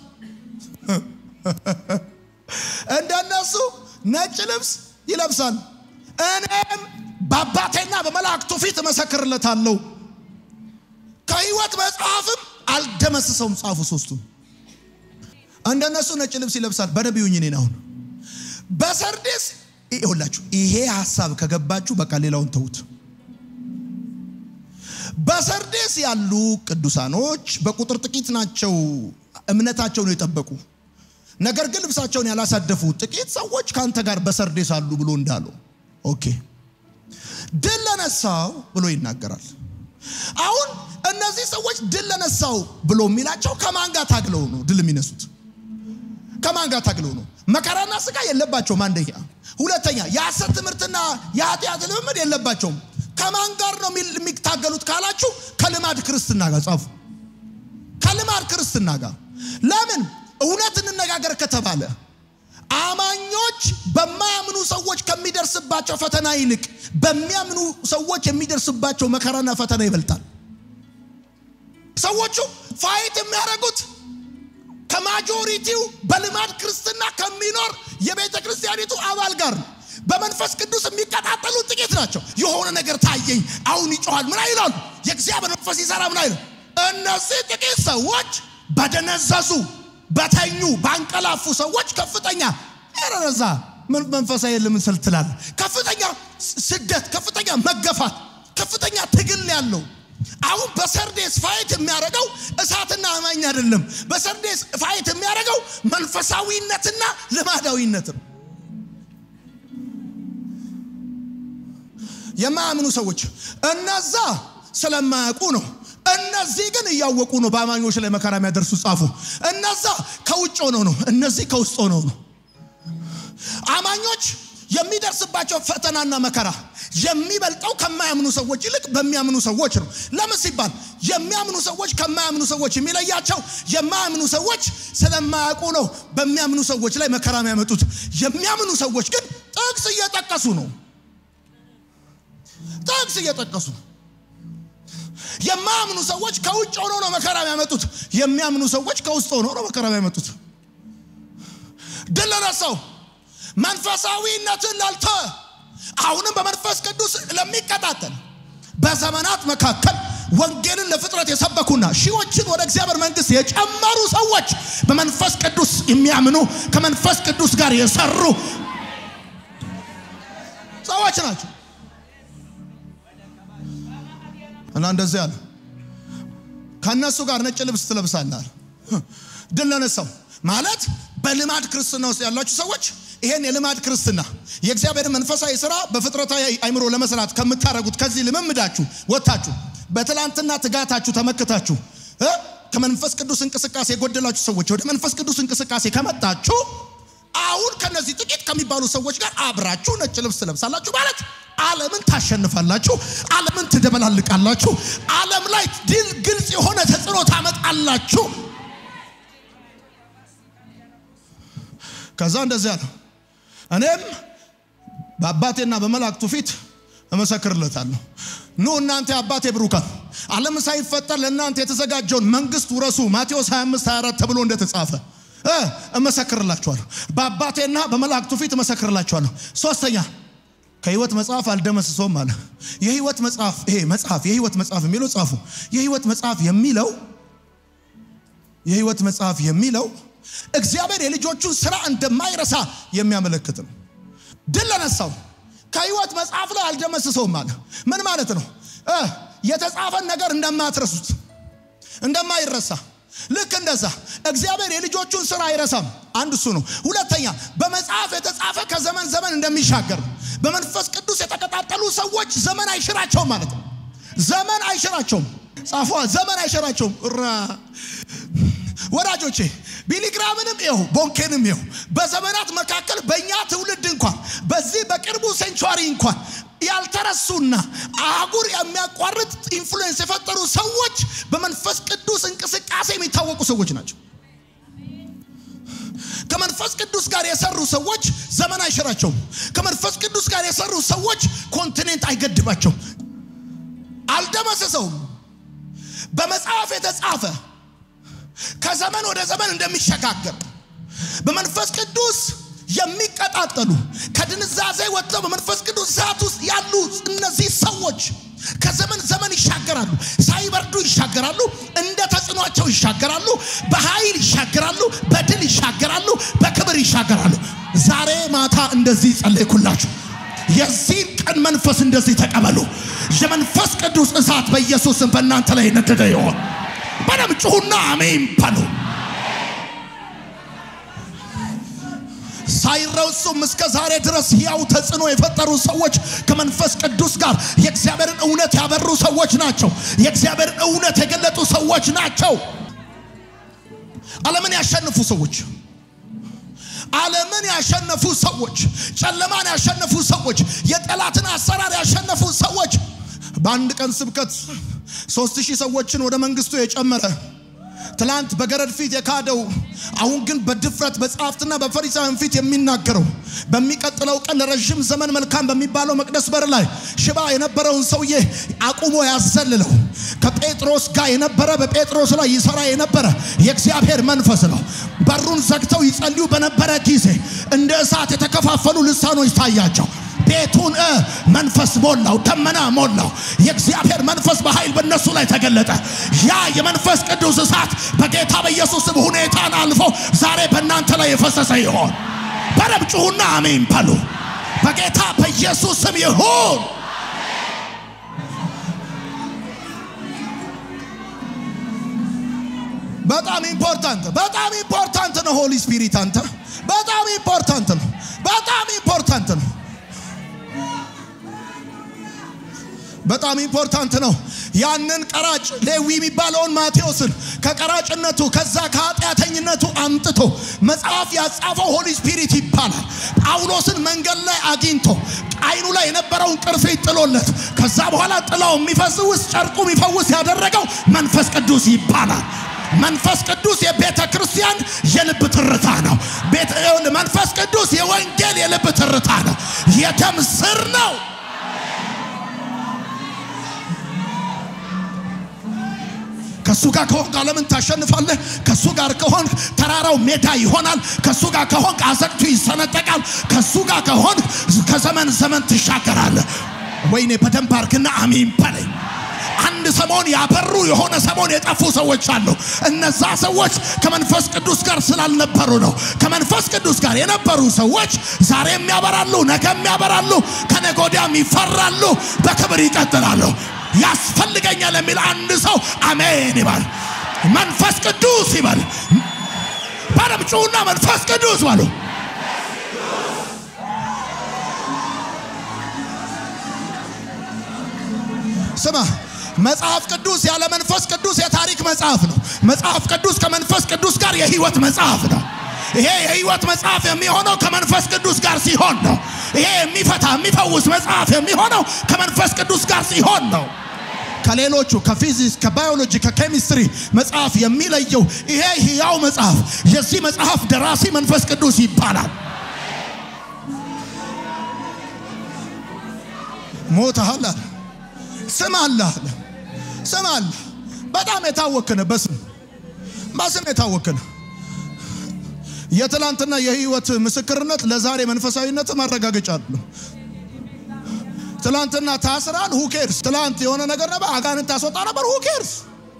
እንደ እነሱ ነጭ ልብስ ይለብሳል። እኔም በአባቴና በመላእክቱ ፊት እመሰክርለታለሁ፣ ከሕይወት መጽሐፍም አልደመስሰውም። ጻፉ ሶስቱም እንደ እነሱ ነጭ ልብስ ይለብሳል። በነቢዩኝ እኔን አሁን በሰርዴስ ይኸውላችሁ ይሄ ሀሳብ ከገባችሁ በቃ ሌላውን ተዉት። በሰርዴስ ያሉ ቅዱሳኖች በቁጥር ጥቂት ናቸው፣ እምነታቸውን የጠበቁ ነገር ግን ልብሳቸውን ያላሳደፉ ጥቂት ሰዎች ከአንተ ጋር በሰርዴስ አሉ ብሎ እንዳለው ኦኬ፣ ድል ለነሳው ብሎ ይናገራል። አሁን እነዚህ ሰዎች ድል ለነሳው ብሎ የሚላቸው ከማን ጋር ታግለው ነው ድል የሚነሱት? ከማን ጋር ታግለው ነው? መከራና ስጋ የለባቸውም። አንደኛ። ሁለተኛ የሐሰት ትምህርትና የኃጢአት ልምምድ የለባቸውም። ከማን ጋር ነው የሚታገሉት ካላችሁ ከልማድ ክርስትና ጋር ጻፉ። ከልማድ ክርስትና ጋር ለምን እውነት እንነጋገር ከተባለ አማኞች በማያምኑ ሰዎች ከሚደርስባቸው ፈተና ይልቅ በሚያምኑ ሰዎች የሚደርስባቸው መከራና ፈተና ይበልጣል። ሰዎቹ ፋይት የሚያደርጉት ከማጆሪቲው በልማድ ክርስትና ከሚኖር የቤተ ክርስቲያኒቱ አባል ጋር ነው። በመንፈስ ቅዱስ የሚቀጣጠሉ ጥቂት ናቸው። የሆነ ነገር ታየኝ፣ አሁን ይጮኋል፣ ምን አይላሉ? የእግዚአብሔር መንፈስ ይሰራ፣ ምን አይሉ? እነዚህ ጥቂት ሰዎች በደነዘዙ በተኙ ባንቀላፉ ሰዎች ከፍተኛ ረዛ መንፈሳዊ ለምን ስል ትላለህ? ከፍተኛ ስደት፣ ከፍተኛ መገፋት፣ ከፍተኛ ትግል ያለው አሁን በሰርዴስ ፋይት የሚያደርገው እሳትና አማኝ አይደለም። በሰርዴስ ፋይት የሚያደርገው መንፈሳዊነትና ልማዳዊነት ነው። የማያምኑ ሰዎች እነዛ ስለማያውቁ ነው። እነዚህ ግን እያወቁ ነው በአማኞች ላይ መከራ የሚያደርሱ ጻፉ። እነዛ ከውጭ ሆነው ነው፣ እነዚህ ከውስጥ ሆነው ነው። አማኞች የሚደርስባቸው ፈተናና መከራ የሚበልጠው ከማያምኑ ሰዎች ይልቅ በሚያምኑ ሰዎች ነው። ለምን ሲባል የሚያምኑ ሰዎች ከማያምኑ ሰዎች የሚለያቸው የማያምኑ ሰዎች ስለማያውቁ ነው በሚያምኑ ሰዎች ላይ መከራ የሚያመጡት። የሚያምኑ ሰዎች ግን ጥቅስ እየጠቀሱ ነው። ጥቅስ እየጠቀሱ የማያምኑ ሰዎች ከውጭ ሆነው ነው መከራ የሚያመጡት። የሚያምኑ ሰዎች ከውስጥ ሆነው ነው መከራ የሚያመጡት። ድል ለነሳው መንፈሳዊነትን ላልተወ አሁንም በመንፈስ ቅዱስ ለሚቀጣጠል በዘመናት መካከል ወንጌልን ለፍጥረት የሰበኩና ሺዎችን ወደ እግዚአብሔር መንግስት የጨመሩ ሰዎች በመንፈስ ቅዱስ የሚያምኑ ከመንፈስ ቅዱስ ጋር የሰሩ ሰዎች ናቸው እና እንደዚህ አለ ከእነሱ ጋር ነጭ ልብስ ትለብሳለህ ድል ለነሳው ማለት በልማድ ክርስትና ውስጥ ያላችሁ ሰዎች ይሄን የልማድ ክርስትና የእግዚአብሔር መንፈሳዊ ስራ በፍጥረታዊ አይምሮ ለመስራት ከምታደርጉት ከዚህ ልምምዳችሁ ወጥታችሁ በትላንትና ትጋታችሁ ተመክታችሁ እ ከመንፈስ ቅዱስ እንቅስቃሴ የጎደላችሁ ሰዎች ወደ መንፈስ ቅዱስ እንቅስቃሴ ከመጣችሁ አሁን ከነዚህ ጥቂት ከሚባሉ ሰዎች ጋር አብራችሁ ነጭ ልብስ ትለብሳላችሁ ማለት ዓለምን ታሸንፋላችሁ፣ ዓለምን ትደበላልቃላችሁ፣ ዓለም ላይ ድል ግልጽ የሆነ ተጽዕኖ ታመጣላችሁ። ከዛ እንደዚያ ነው። እኔም በአባቴና በመላእክቱ ፊት እመሰክርለታለሁ። ኑ እናንተ የአባቴ ብሩካን ዓለም ሳይፈጠር ለእናንተ የተዘጋጀውን መንግስት ውረሱ፣ ማቴዎስ 25 24 ተብሎ እንደተጻፈ እ እመሰክርላችኋለሁ። በአባቴና በመላእክቱ ፊት እመሰክርላችኋለሁ። ሶስተኛ ከህይወት መጽሐፍ አልደመስሰውም አለ። የህይወት መጽሐፍ ይሄ መጽሐፍ የህይወት መጽሐፍ የሚለው ጻፉ። የህይወት መጽሐፍ የሚለው የህይወት መጽሐፍ የሚለው እግዚአብሔር የልጆቹን ስራ እንደማይረሳ የሚያመለክት ነው። ድል ለነሳው ከህይወት መጽሐፍ ላይ አልደመስሰውም አለ። ምን ማለት ነው? እ የተጻፈን ነገር እንደማትረሱት እንደማይረሳ ልክ እንደዛ እግዚአብሔር የልጆቹን ስራ አይረሳም። አንድ እሱ ነው። ሁለተኛ በመጽሐፍ የተጻፈ ከዘመን ዘመን እንደሚሻገር በመንፈስ ቅዱስ የተቀጣጠሉ ሰዎች ዘመን አይሽራቸውም ማለት ነው። ዘመን አይሽራቸውም። ጻፏ ዘመን አይሽራቸውም። ራ ወዳጆቼ ቢሊግራምንም ይሁ ቦንኬንም ይሁ በዘመናት መካከል በእኛ ትውልድ እንኳን በዚህ በቅርቡ ሴንቹሪ እንኳን ያልተረሱና አህጉር የሚያቋርጥ ኢንፍሉዌንስ የፈጠሩ ሰዎች በመንፈስ ቅዱስ እንቅስቃሴ የሚታወቁ ሰዎች ናቸው። ከመንፈስ ቅዱስ ጋር የሰሩ ሰዎች ዘመን አይሽራቸውም። ከመንፈስ ቅዱስ ጋር የሰሩ ሰዎች ኮንቲኔንት አይገድባቸውም፣ አልደመሰሰውም። በመጽሐፍ የተጻፈ ከዘመን ወደ ዘመን እንደሚሸጋገር በመንፈስ ቅዱስ የሚቀጣጠሉ ከድንዛዜ ወጥተው በመንፈስ ቅዱስ እሳት ውስጥ ያሉ እነዚህ ሰዎች ከዘመን ዘመን ይሻገራሉ። ሳይበርዱ ይሻገራሉ። እንደ ተጽዕኗቸው ይሻገራሉ። በኃይል ይሻገራሉ። በድል ይሻገራሉ። በክብር ይሻገራሉ። ዛሬ ማታ እንደዚህ ጸለይኩላችሁ። የዚህን ቀን መንፈስ እንደዚህ ተቀበሉ። የመንፈስ ቅዱስ እሳት በኢየሱስም በእናንተ ላይ ነደደ ይሆን። በደም ጩሁና አሜን በሉ። ሳይረሱም እስከ ዛሬ ድረስ ያው ተጽዕኖ የፈጠሩ ሰዎች ከመንፈስ ቅዱስ ጋር የእግዚአብሔርን እውነት ያበሩ ሰዎች ናቸው። የእግዚአብሔርን እውነት የገለጡ ሰዎች ናቸው። ዓለምን ያሸንፉ ሰዎች ዓለምን ያሸነፉ ሰዎች፣ ጨለማን ያሸነፉ ሰዎች፣ የጠላትን አሰራር ያሸነፉ ሰዎች በአንድ ቀን ስብከት ሶስት ሺህ ሰዎችን ወደ መንግስቱ የጨመረ ትላንት በገረድ ፊት የካደው አሁን ግን በድፍረት በጸሐፍትና በፈሪሳውያን ፊት የሚናገረው በሚቀጥለው ቀን ለረዥም ዘመን መልካም በሚባለው መቅደስ በር ላይ ሽባ የነበረውን ሰውዬ አቁሞ ያዘልለው ከጴጥሮስ ጋር የነበረ በጴጥሮስ ላይ ይሰራ የነበረ የእግዚአብሔር መንፈስ ነው። በሩን ዘግተው ይጸልዩ በነበረ ጊዜ እንደ እሳት የተከፋፈሉ ልሳኖች ታያቸው። ቤቱን እ መንፈስ ሞላው፣ ደመና ሞላው። የእግዚአብሔር መንፈስ በኃይል በእነሱ ላይ ተገለጠ። ያ የመንፈስ ቅዱስ እሳት በጌታ በኢየሱስ ስም ሁኔታን አልፎ ዛሬ በእናንተ ላይ የፈሰሰ ይሆን። በደም ጩሁና አሜን በሉ። በጌታ በኢየሱስ ስም ይሁን። በጣም ኢምፖርታንት በጣም ኢምፖርታንት ነው። ሆሊ ስፒሪት አንተ በጣም ኢምፖርታንት ነው። በጣም ኢምፖርታንት ነው። በጣም ኢምፖርታንት ነው። ያንን ቀራጭ ሌዊ የሚባለውን ማቴዎስን ከቀራጭነቱ ከዛ ከኃጢአተኝነቱ አምጥቶ መጽሐፍ ያጻፈው ሆሊ ስፒሪት ይባላል። ጳውሎስን መንገድ ላይ አግኝቶ አይኑ ላይ የነበረውን ቅርፊት ጥሎለት ከዛ በኋላ ጥላው የሚፈውስ ጨርቁ የሚፈውስ ያደረገው መንፈስ ቅዱስ ይባላል። መንፈስ ቅዱስ የቤተ ክርስቲያን የልብ ትርታ ነው። መንፈስ ቅዱስ የወንጌል የልብ ትርታ ነው። የደም ስር ነው። ከሱ ጋር ከሆንክ ዓለምን ታሸንፋለህ። ከሱ ጋር ከሆንክ ተራራው ሜዳ ይሆናል። ከሱ ጋር ከሆንክ አዘቅቱ ይሰነጠቃል። ከሱ ጋር ከሆንክ ከዘመን ዘመን ትሻገራለህ። ወይኔ በደንብ አርግና አሚን በለኝ። አንድ ሰሞን ያበሩ የሆነ ሰሞን የጠፉ ሰዎች አሉ። እነዛ ሰዎች ከመንፈስ ቅዱስ ጋር ስላልነበሩ ነው። ከመንፈስ ቅዱስ ጋር የነበሩ ሰዎች ዛሬም ያበራሉ፣ ነገም ያበራሉ፣ ከነገ ወዲያም ይፈራሉ፣ በክብር ይቀጥላሉ። ያስፈልገኛል የሚል አንድ ሰው አሜን ይባል። መንፈስ ቅዱስ ይበል። በደም ጩሁና መንፈስ ቅዱስ በሉ። ስማ መጽሐፍ ቅዱስ ያለ መንፈስ ቅዱስ የታሪክ መጽሐፍ ነው። መጽሐፍ ቅዱስ ከመንፈስ ቅዱስ ጋር የህይወት መጽሐፍ ነው። ይሄ የህይወት መጽሐፍ የሚሆነው ከመንፈስ ቅዱስ ጋር ሲሆን ነው። ይሄ የሚፈታ የሚፈውስ መጽሐፍ የሚሆነው ከመንፈስ ቅዱስ ጋር ሲሆን ነው። ከሌሎቹ ከፊዚክስ፣ ከባዮሎጂ፣ ከኬሚስትሪ መጽሐፍ የሚለየው ይሄ ህያው መጽሐፍ የዚህ መጽሐፍ ደራሲ መንፈስ ቅዱስ ይባላል። ሞተሃል አለ ስም አለ አለ ስም አለ። በጣም የታወክነ በስም በስም የታወክነ የትላንትና የህይወት ምስክርነት ለዛሬ መንፈሳዊነት ማረጋገጫ አለ። ትላንትና ታስራል፣ ሁኬርስ ትላንት የሆነ ነገር ነበር፣ አጋንንት ታስወጣ ነበር፣ ሁኬርስ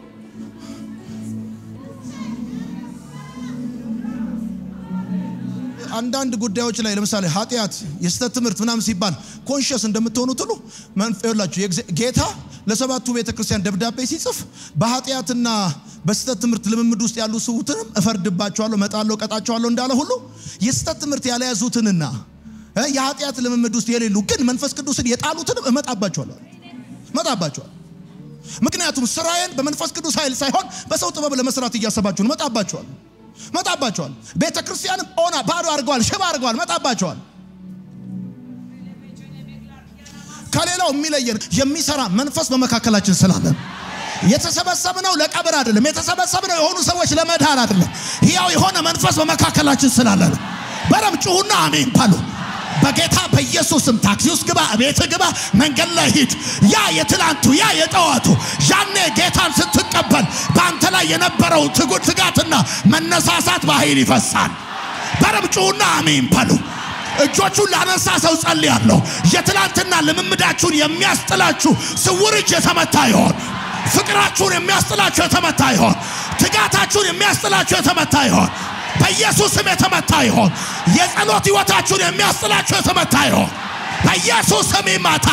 አንዳንድ ጉዳዮች ላይ ለምሳሌ ኃጢአት፣ የስህተት ትምህርት ምናምን ሲባል ኮንሽስ እንደምትሆኑት ሁሉ መንፈላችሁ ጌታ ለሰባቱ ቤተ ክርስቲያን ደብዳቤ ሲጽፍ በኃጢአትና በስህተት ትምህርት ልምምድ ውስጥ ያሉ ሰዎችንም እፈርድባቸዋለሁ፣ እመጣለሁ፣ እቀጣቸዋለሁ እንዳለ ሁሉ የስህተት ትምህርት ያልያዙትንና የኃጢአት ልምምድ ውስጥ የሌሉ ግን መንፈስ ቅዱስን የጣሉትንም እመጣባቸዋለሁ እመጣባቸዋለሁ። ምክንያቱም ስራዬን በመንፈስ ቅዱስ ኃይል ሳይሆን በሰው ጥበብ ለመስራት እያሰባችሁ እመጣባቸዋለሁ መጣባቸዋል። ቤተ ክርስቲያንም ኦና ባዶ አድርገዋል፣ ሽባ አድርገዋል። መጣባቸዋል። ከሌላው የሚለየን የሚሰራ መንፈስ በመካከላችን ስላለን የተሰበሰብነው ለቀብር አይደለም። የተሰበሰብነው የሆኑ ሰዎች ለመዳን አይደለም። ሕያው የሆነ መንፈስ በመካከላችን ስላለን በደም ጩሁና አሜን በሉ። በጌታ በኢየሱስም ታክሲ ውስጥ ግባ፣ ቤት ግባ፣ መንገድ ላይ ሂድ። ያ የትላንቱ ያ የጠዋቱ ያኔ ጌታን ስትቀበል በአንተ ላይ የነበረው ትጉት ትጋትና መነሳሳት በኃይል ይፈሳል። በደም ጩሁና አሜን በሉ። እጆቹን ላነሳ ሰው ጸልያለሁ። የትላንትና ልምምዳችሁን የሚያስጥላችሁ ስውር እጅ የተመታ ይሆን። ፍቅራችሁን የሚያስጥላችሁ የተመታ ይሆን። ትጋታችሁን የሚያስጥላችሁ የተመታ ይሆን። በኢየሱስ ስም የተመታ ይሆን። የጸሎት ሕይወታችሁን የሚያስጥላችሁ የተመታ ይሆን። በኢየሱስ ስም ይመታ።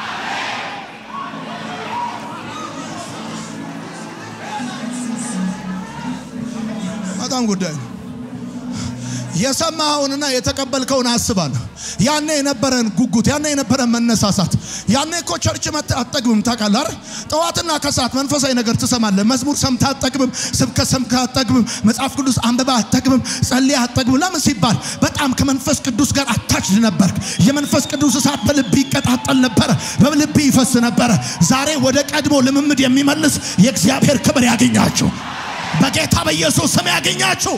በጣም ጉዳይ ነው። የሰማኸውንና የተቀበልከውን አስባለሁ። ያኔ የነበረን ጉጉት፣ ያኔ የነበረን መነሳሳት፣ ያኔ እኮ ቸርች መጥተህ አትጠግብም። ታውቃለህ አይደል? ጠዋትና ከሰዓት መንፈሳዊ ነገር ትሰማለህ። መዝሙር ሰምተህ አትጠግብም። ስብከት ሰምተህ አትጠግብም። መጽሐፍ ቅዱስ አንብበህ አትጠግብም። ጸልየህ አትጠግብም። ለምን ሲባል በጣም ከመንፈስ ቅዱስ ጋር አታችድ ነበርክ። የመንፈስ ቅዱስ እሳት በልብ ይቀጣጠል ነበረ፣ በልብ ይፈስ ነበረ። ዛሬ ወደ ቀድሞ ልምምድ የሚመልስ የእግዚአብሔር ክብር ያገኛችሁ፣ በጌታ በኢየሱስ ስም ያገኛችሁ።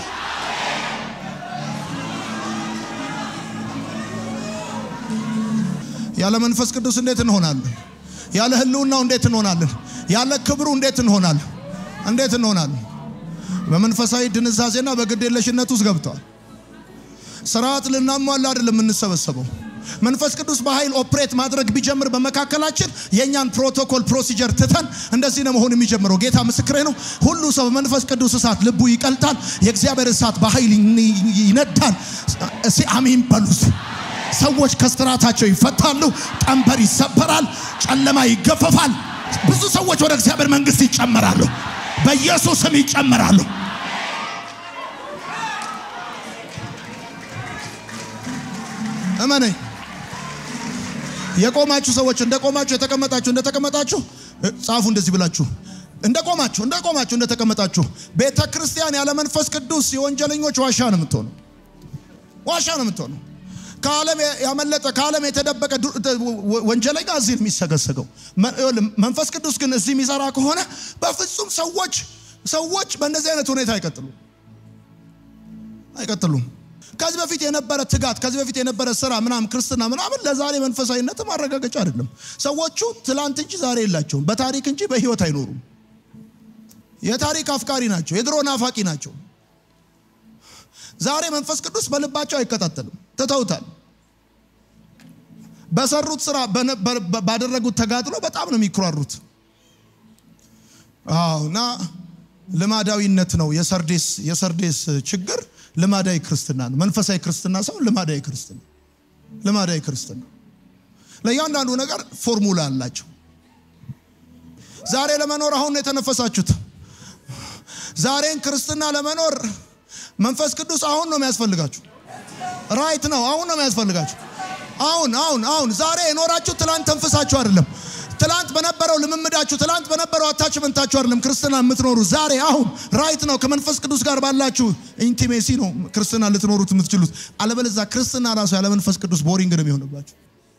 ያለ መንፈስ ቅዱስ እንዴት እንሆናለን? ያለ ሕልውናው እንዴት እንሆናለን? ያለ ክብሩ እንዴት እንሆናለን? እንዴት እንሆናለን? በመንፈሳዊ ድንዛዜና በግዴለሽነት ውስጥ ገብተዋል። ስርዓት ልናሟላ አይደለም የምንሰበሰበው። መንፈስ ቅዱስ በኃይል ኦፕሬት ማድረግ ቢጀምር በመካከላችን የእኛን ፕሮቶኮል ፕሮሲጀር ትተን እንደዚህ ነው መሆን የሚጀምረው። ጌታ ምስክሬ ነው። ሁሉ ሰው በመንፈስ ቅዱስ እሳት ልቡ ይቀልጣል። የእግዚአብሔር እሳት በኃይል ይነዳል። እስኪ አሜን በሉት። ሰዎች ከስራታቸው ይፈታሉ። ቀንበር ይሰበራል። ጨለማ ይገፈፋል። ብዙ ሰዎች ወደ እግዚአብሔር መንግስት ይጨመራሉ። በኢየሱስ ስም ይጨመራሉ። እመነኝ። የቆማችሁ ሰዎች እንደ ቆማችሁ፣ የተቀመጣችሁ እንደ ተቀመጣችሁ ጻፉ። እንደዚህ ብላችሁ እንደ ቆማችሁ እንደ ቆማችሁ እንደ ተቀመጣችሁ። ቤተ ክርስቲያን ያለ መንፈስ ቅዱስ የወንጀለኞች ዋሻ ነው የምትሆነው። ዋሻ ነው የምትሆነው። ከዓለም ያመለጠ ከዓለም የተደበቀ ወንጀለኛ እዚህ የሚሰገሰገው። መንፈስ ቅዱስ ግን እዚህ የሚሰራ ከሆነ በፍጹም ሰዎች ሰዎች በእንደዚህ አይነት ሁኔታ አይቀጥሉም አይቀጥሉም። ከዚህ በፊት የነበረ ትጋት፣ ከዚህ በፊት የነበረ ስራ ምናምን ክርስትና ምናምን ለዛሬ መንፈሳዊነት ማረጋገጫ አይደለም። ሰዎቹ ትላንት እንጂ ዛሬ የላቸውም። በታሪክ እንጂ በህይወት አይኖሩም። የታሪክ አፍቃሪ ናቸው። የድሮ ናፋቂ ናቸው። ዛሬ መንፈስ ቅዱስ በልባቸው አይከታተልም፣ ትተውታል። በሰሩት ስራ በነ- በ- ባደረጉት ተጋድሎ በጣም ነው የሚኩራሩት። አዎ እና ልማዳዊነት ነው የሰርዴስ የሰርዴስ ችግር ልማዳዊ ክርስትና ነው። መንፈሳዊ ክርስትና ሰው ልማዳዊ ክርስትና ልማዳዊ ክርስትና ለእያንዳንዱ ነገር ፎርሙላ አላቸው። ዛሬ ለመኖር አሁን ነው የተነፈሳችሁት። ዛሬን ክርስትና ለመኖር መንፈስ ቅዱስ አሁን ነው የሚያስፈልጋችሁ። ራይት ነው፣ አሁን ነው የሚያስፈልጋችሁ። አሁን አሁን አሁን ዛሬ የኖራችሁ ትላንት ተንፍሳችሁ አይደለም። ትላንት በነበረው ልምምዳችሁ፣ ትላንት በነበረው አታችመንታችሁ አይደለም ክርስትና የምትኖሩ ዛሬ አሁን ራይት ነው። ከመንፈስ ቅዱስ ጋር ባላችሁ ኢንቲሜሲ ነው ክርስትና ልትኖሩት የምትችሉት። አለበለዛ ክርስትና ራሱ ያለ መንፈስ ቅዱስ ቦሪንግ ነው የሚሆንባችሁ።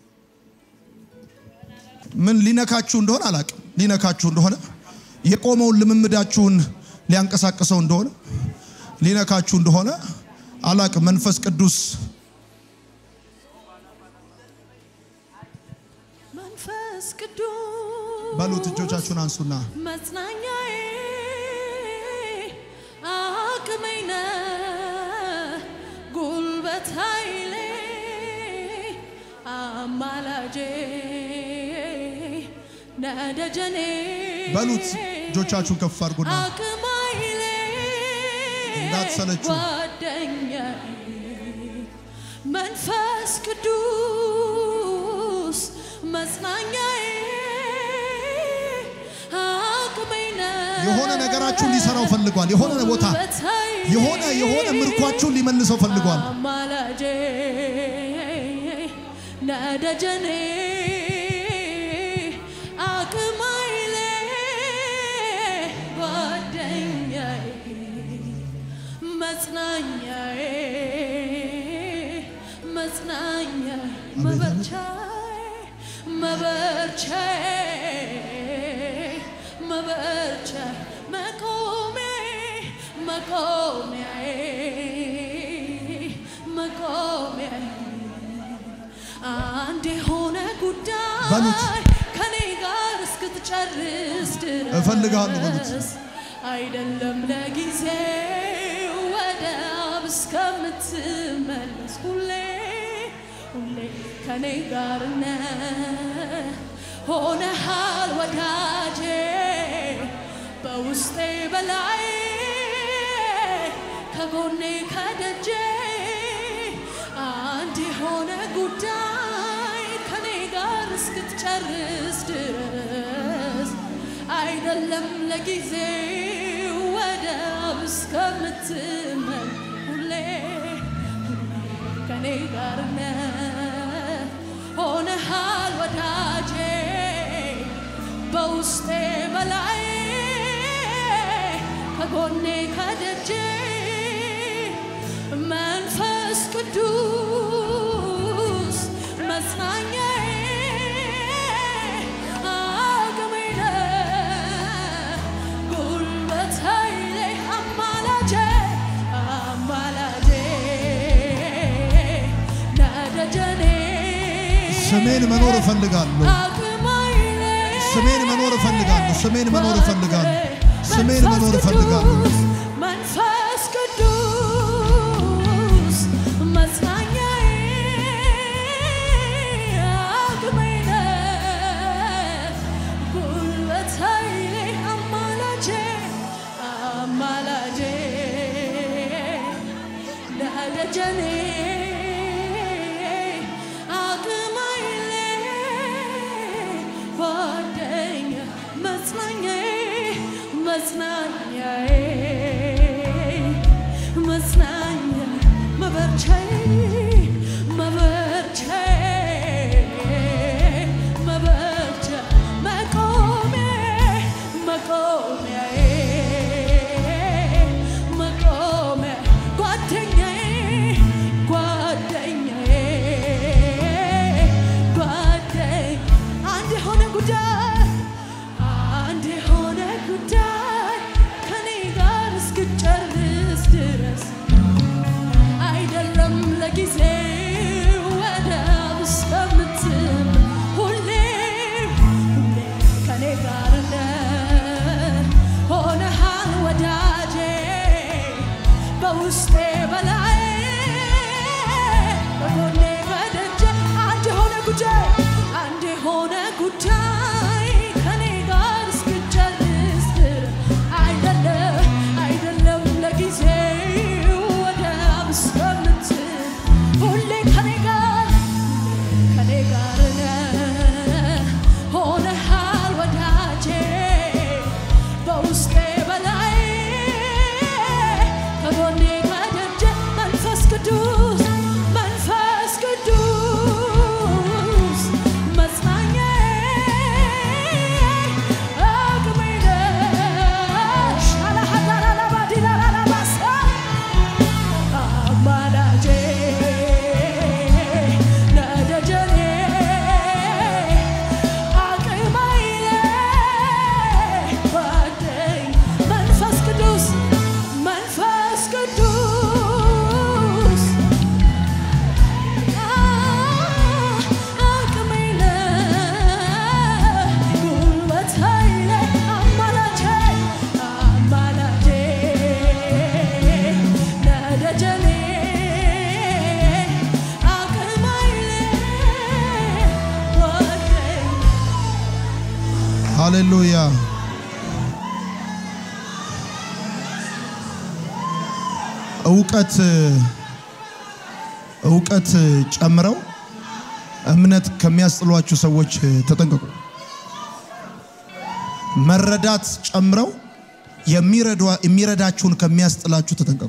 ምን ሊነካችሁ እንደሆነ አላቅም። ሊነካችሁ እንደሆነ የቆመውን ልምምዳችሁን ሊያንቀሳቅሰው እንደሆነ ሊነካችሁ እንደሆነ አላቅም። መንፈስ ቅዱስ መንፈስ ቅዱስ በሉት። እጆቻችሁን አንሱና መጽናኛዬ አቅሜ ነህ ጉልበት ኃይሌ አማላጄ ነደጀኔ በሉት። እጆቻችሁን ከፍ አድርጉና አቅም ኃይሌ እንዳትሰለቹ። ጓደኛዬ መንፈስ ቅዱስ መጽናኛዬ አቅሜ ነህ የሆነ ነገራችሁን ሊሰራው ፈልጓል። የሆነ ቦታ ጉልበት ኃይሌ የሆነ የሆነ ምርኳችሁን ሊመልሰው ፈልጓል። አማላጄ ነደጀኔ አቅም ኃይሌ ጓደኛዬ መጽናኛዬ መጽናኛዬ መበርቻዬ መበርቻዬ መበርቻዬ መቆሚያዬ መቆሚያዬ መቆሚያዬ አንድ የሆነ በሉት። ጉዳይ ከኔ ጋር እስክትጨርስ ድረስ እፈልግሃለሁ በሉት። አይደለም ለጊዜው ወደ አብ እስከምትመለስ ሁሌ ሁሌ ከኔ ጋር ነህ ሆነሃል ወዳጄ በውስጤ በላይ ከጎኔ ከደጄ አንድ የሆነ ጉዳይ ከኔ ጋር እስክትጨርስ ድረስ አይደለም ለጊዜው ወደ አብ እስከምትመል ሁሌ ከኔ ጋር ነህ ሆነሃል ወዳጄ በውስጤ በላይ ከጎኔ ከደጄ መንፈስ ቅዱስ መጽናኛዬ አቅሜ ነህ ጉልበት ኃይሌ አማላጄ አማላጄ ነደጀኔ ስሜን መኖር እፈልጋለሁ። አቅም ኃይሌ ስሜን መኖር እፈልጋለሁ። ስሜን መኖር እፈልጋለሁ። ስሜን መኖር መንፈስ እፈልጋለሁ። ቅዱስ፣ መንፈስ ቅዱስ መጽናኛዬ አቅሜ ነህ ጉልበት ኃይሌ አማላጄ አማላጄ ደጀኔ አቅም ኃይሌ ጓደኛ መጽናኛዬ መጽናኛዬ መጽናኛ መበርቻዬ መበርቻዬ መበርቻ መቆሚያዬ መቆሚያዬ መቆሚያ ጓደኛዬ ጓደኛዬ ጓደኛ አንድ የሆነ ጉዳይ አንድ የሆነ ጉዳይ ከኔ ጋር እስክጨርስ ድረስ አይደለም ለጊዜ ሃሌሉያ። እውቀት እውቀት ጨምረው እምነት ከሚያስጥሏችሁ ሰዎች ተጠንቀቁ። መረዳት ጨምረው የሚረዳችሁን ከሚያስጥላችሁ ተጠንቀቁ።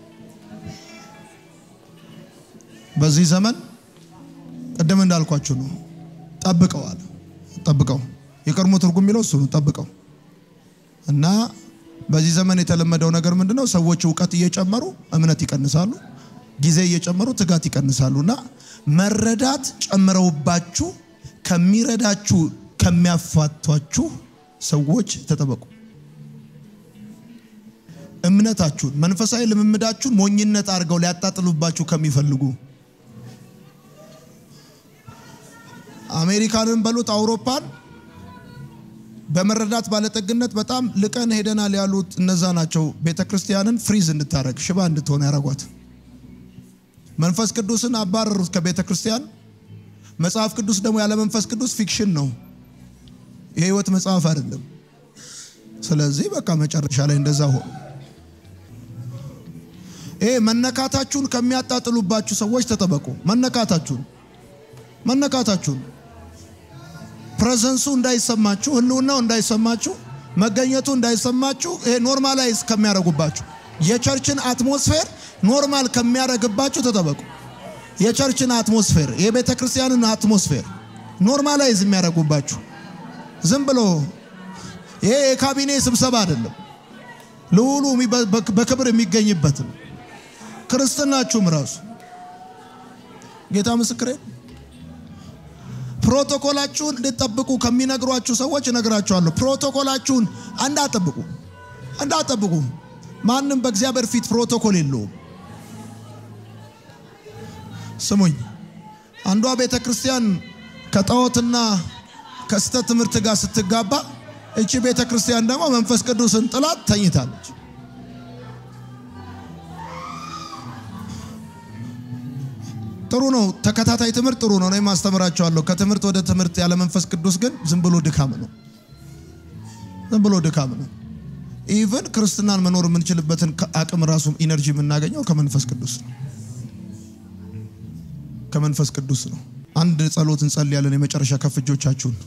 በዚህ ዘመን ቅድም እንዳልኳችሁ ነው። ጠብቀው አለ ጠብቀው። የቀድሞ ትርጉም የሚለው እሱ ነው። ጠብቀው እና በዚህ ዘመን የተለመደው ነገር ምንድነው? ሰዎች እውቀት እየጨመሩ እምነት ይቀንሳሉ፣ ጊዜ እየጨመሩ ትጋት ይቀንሳሉ። እና መረዳት ጨምረውባችሁ ከሚረዳችሁ ከሚያፋቷችሁ ሰዎች ተጠበቁ። እምነታችሁን መንፈሳዊ ልምምዳችሁን ሞኝነት አድርገው ሊያጣጥሉባችሁ ከሚፈልጉ አሜሪካንን በሉት አውሮፓን በመረዳት ባለጠግነት በጣም ልቀን ሄደናል ያሉት እነዛ ናቸው። ቤተ ክርስቲያንን ፍሪዝ እንድታረግ ሽባ እንድትሆን ያረጓት። መንፈስ ቅዱስን አባረሩት ከቤተ ክርስቲያን። መጽሐፍ ቅዱስ ደግሞ ያለ መንፈስ ቅዱስ ፊክሽን ነው፣ የህይወት መጽሐፍ አይደለም። ስለዚህ በቃ መጨረሻ ላይ እንደዛ ሆኑ። ይሄ መነካታችሁን ከሚያጣጥሉባችሁ ሰዎች ተጠበቁ። መነካታችሁን መነካታችሁን ፕሬዘንሱ እንዳይሰማችሁ፣ ህልውናው እንዳይሰማችሁ፣ መገኘቱ እንዳይሰማችሁ ይሄ ኖርማላይዝ ከሚያደርጉባችሁ የቸርችን አትሞስፌር ኖርማል ከሚያደርግባችሁ ተጠበቁ። የቸርችን አትሞስፌር የቤተ ክርስቲያንን አትሞስፌር ኖርማላይዝ የሚያደርጉባችሁ ዝም ብሎ ይሄ የካቢኔ ስብሰባ አይደለም፣ ልዑሉ በክብር የሚገኝበት ነው። ክርስትናችሁም ራሱ ጌታ ምስክሬ ፕሮቶኮላችሁን እንድትጠብቁ ከሚነግሯችሁ ሰዎች እነግራችኋለሁ። ፕሮቶኮላችሁን እንዳጠብቁ እንዳጠብቁ። ማንም በእግዚአብሔር ፊት ፕሮቶኮል የለውም። ስሙኝ፣ አንዷ ቤተ ክርስቲያን ከጣዖትና ከስተት ትምህርት ጋር ስትጋባ፣ እቺ ቤተ ክርስቲያን ደግሞ መንፈስ ቅዱስን ጥላት ተኝታለች። ጥሩ ነው። ተከታታይ ትምህርት ጥሩ ነው። እኔም አስተምራቸዋለሁ። ከትምህርት ወደ ትምህርት ያለ መንፈስ ቅዱስ ግን ዝም ብሎ ድካም ነው። ዝም ብሎ ድካም ነው። ኢቭን ክርስትናን መኖር የምንችልበትን አቅም ራሱ ኢነርጂ የምናገኘው ከመንፈስ ቅዱስ ነው። ከመንፈስ ቅዱስ ነው። አንድ ጸሎት እንጸልያለን። የመጨረሻ ከፍ እጆቻችሁን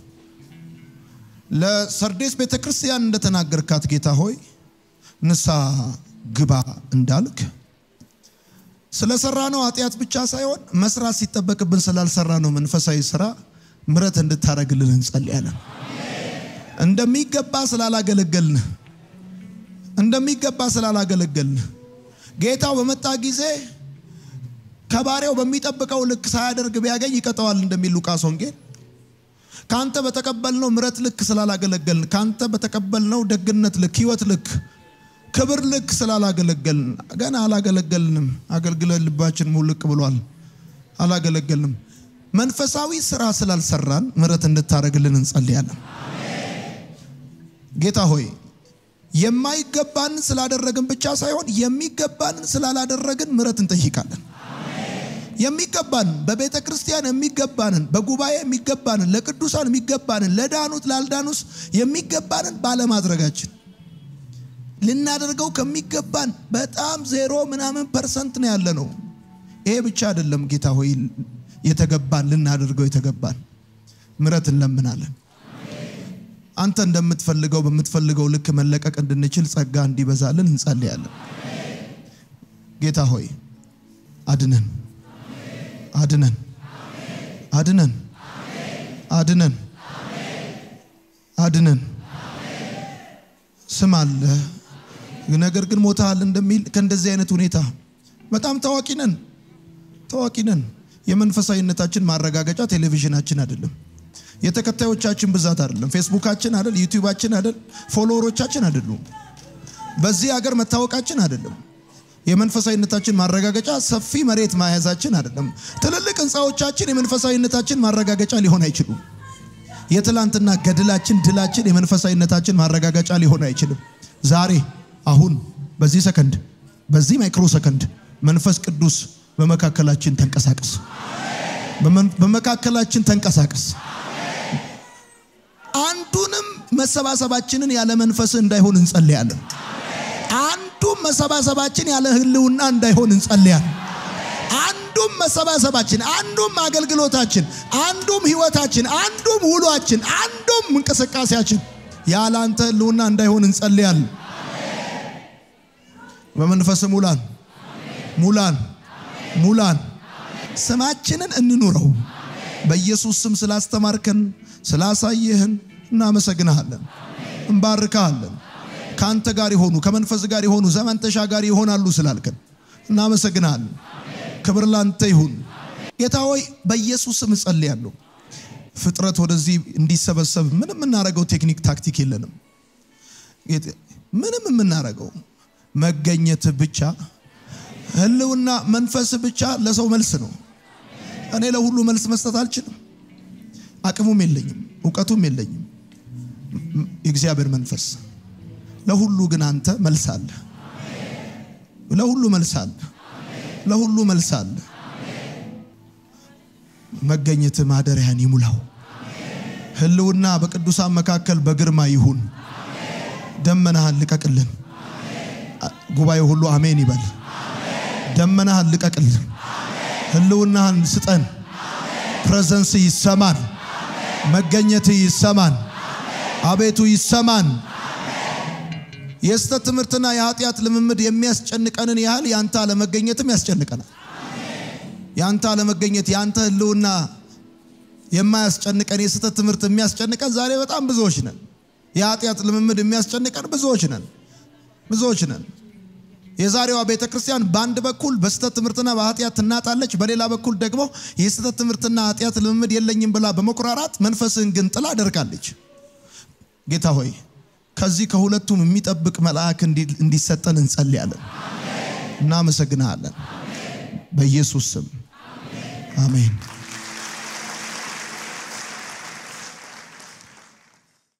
ለሰርዴስ ቤተ ክርስቲያን እንደተናገርካት ጌታ ሆይ ንስሐ ግባ እንዳልክ ስለሰራ ነው ኃጢአት ብቻ ሳይሆን መስራት ሲጠበቅብን ስላልሰራ ነው መንፈሳዊ ስራ ምረት እንድታደርግልን እንጸልያለን። እንደሚገባ ስላላገለገልን እንደሚገባ ስላላገለገልን ጌታው በመጣ ጊዜ ከባሪያው በሚጠብቀው ልክ ሳያደርግ ቢያገኝ ይቀጠዋል እንደሚል ሉቃስ ወንጌል ካንተ በተቀበልነው ምረት ልክ ስላላገለገልን ካንተ በተቀበልነው ደግነት ልክ ህይወት ልክ ክብር ልክ ስላላገለገልን ገና አላገለገልንም። አገልግለን ልባችን ሙልቅ ብሏል። አላገለገልንም። መንፈሳዊ ስራ ስላልሰራን ምረት እንድታደርግልን እንጸልያለን። ጌታ ሆይ የማይገባንን ስላደረግን ብቻ ሳይሆን የሚገባንን ስላላደረግን ምረት እንጠይቃለን። የሚገባንን በቤተ ክርስቲያን የሚገባንን በጉባኤ የሚገባንን ለቅዱሳን የሚገባንን ለዳኑት ላልዳኑስ የሚገባንን ባለማድረጋችን ልናደርገው ከሚገባን በጣም ዜሮ ምናምን ፐርሰንት ነው ያለ ነው። ይሄ ብቻ አይደለም ጌታ ሆይ የተገባን ልናደርገው የተገባን ምረት እንለምናለን። አንተ እንደምትፈልገው በምትፈልገው ልክ መለቀቅ እንድንችል ጸጋ እንዲበዛልን እንጸልያለን። ጌታ ሆይ አድነን፣ አድነን፣ አድነን፣ አድነን፣ አድነን። ስም አለ ነገር ግን ሞተሃል እንደሚል ከእንደዚህ አይነት ሁኔታ በጣም ታዋቂ ነን ታዋቂ ነን። የመንፈሳዊነታችን ማረጋገጫ ቴሌቪዥናችን አይደለም፣ የተከታዮቻችን ብዛት አይደለም፣ ፌስቡካችን አይደል፣ ዩቲዩባችን አይደል፣ ፎሎወሮቻችን አይደሉም፣ በዚህ ሀገር መታወቃችን አይደለም። የመንፈሳዊነታችን ማረጋገጫ ሰፊ መሬት መያዛችን አይደለም። ትልልቅ ህንፃዎቻችን የመንፈሳዊነታችን ማረጋገጫ ሊሆን አይችሉም። የትላንትና ገድላችን፣ ድላችን የመንፈሳዊነታችን ማረጋገጫ ሊሆን አይችልም። ዛሬ አሁን በዚህ ሰከንድ በዚህ ማይክሮ ሰከንድ መንፈስ ቅዱስ በመካከላችን ተንቀሳቀስ፣ በመካከላችን ተንቀሳቀስ። አንዱንም መሰባሰባችንን ያለ መንፈስ እንዳይሆን እንጸልያለን። አንዱም መሰባሰባችን ያለ ህልውና እንዳይሆን እንጸልያለን። አንዱም መሰባሰባችን፣ አንዱም አገልግሎታችን፣ አንዱም ህይወታችን፣ አንዱም ውሏችን፣ አንዱም እንቅስቃሴያችን ያለ አንተ ህልውና እንዳይሆን እንጸልያለን። በመንፈስ ሙላን፣ ሙላን፣ ሙላን። ስማችንን እንኑረው። በኢየሱስ ስም ስላስተማርከን ስላሳየህን እናመሰግንሃለን፣ እንባርካሃለን። ከአንተ ጋር የሆኑ ከመንፈስ ጋር የሆኑ ዘመን ተሻጋሪ ይሆናሉ ስላልከን እናመሰግንሃለን። ክብር ላንተ ይሁን ጌታ ሆይ፣ በኢየሱስ ስም እጸልያለሁ። ፍጥረት ወደዚህ እንዲሰበሰብ ምንም የምናደርገው ቴክኒክ ታክቲክ የለንም። ምንም የምናደርገው መገኘት ብቻ፣ ህልውና መንፈስ ብቻ ለሰው መልስ ነው። እኔ ለሁሉ መልስ መስጠት አልችልም። አቅሙም የለኝም፣ እውቀቱም የለኝም። የእግዚአብሔር መንፈስ ለሁሉ ግን አንተ መልስ አለ። ለሁሉ መልስ አለ። ለሁሉ መልስ አለ። መገኘት ማደሪያን ይሙላው። ህልውና በቅዱሳን መካከል በግርማ ይሁን። ደመናህን ልቀቅልን። ጉባኤ ሁሉ አሜን ይበል። ደመናህን ልቀቅልን። ህልውናህን ስጠን። ፕሬዘንስ ይሰማን። መገኘት ይሰማን። አቤቱ ይሰማን። የስተት ትምህርትና የኃጢአት ልምምድ የሚያስጨንቀንን ያህል ያንተ አለመገኘትም ያስጨንቀናል። ያንተ አለመገኘት ያንተ ህልውና የማያስጨንቀን የስተት ትምህርት የሚያስጨንቀን ዛሬ በጣም ብዙዎች ነን። የኃጢአት ልምምድ የሚያስጨንቀን ብዙዎች ነን፣ ብዙዎች ነን። የዛሬዋ ቤተ ክርስቲያን በአንድ በኩል በስተት ትምህርትና በኃጢአት ትናጣለች፣ በሌላ በኩል ደግሞ የስተት ትምህርትና ኃጢአት ልምምድ የለኝም ብላ በመኩራራት መንፈስህን ግን ጥላ አደርጋለች። ጌታ ሆይ ከዚህ ከሁለቱም የሚጠብቅ መልአክ እንዲሰጠን እንጸልያለን። እናመሰግንሃለን። በኢየሱስ ስም አሜን።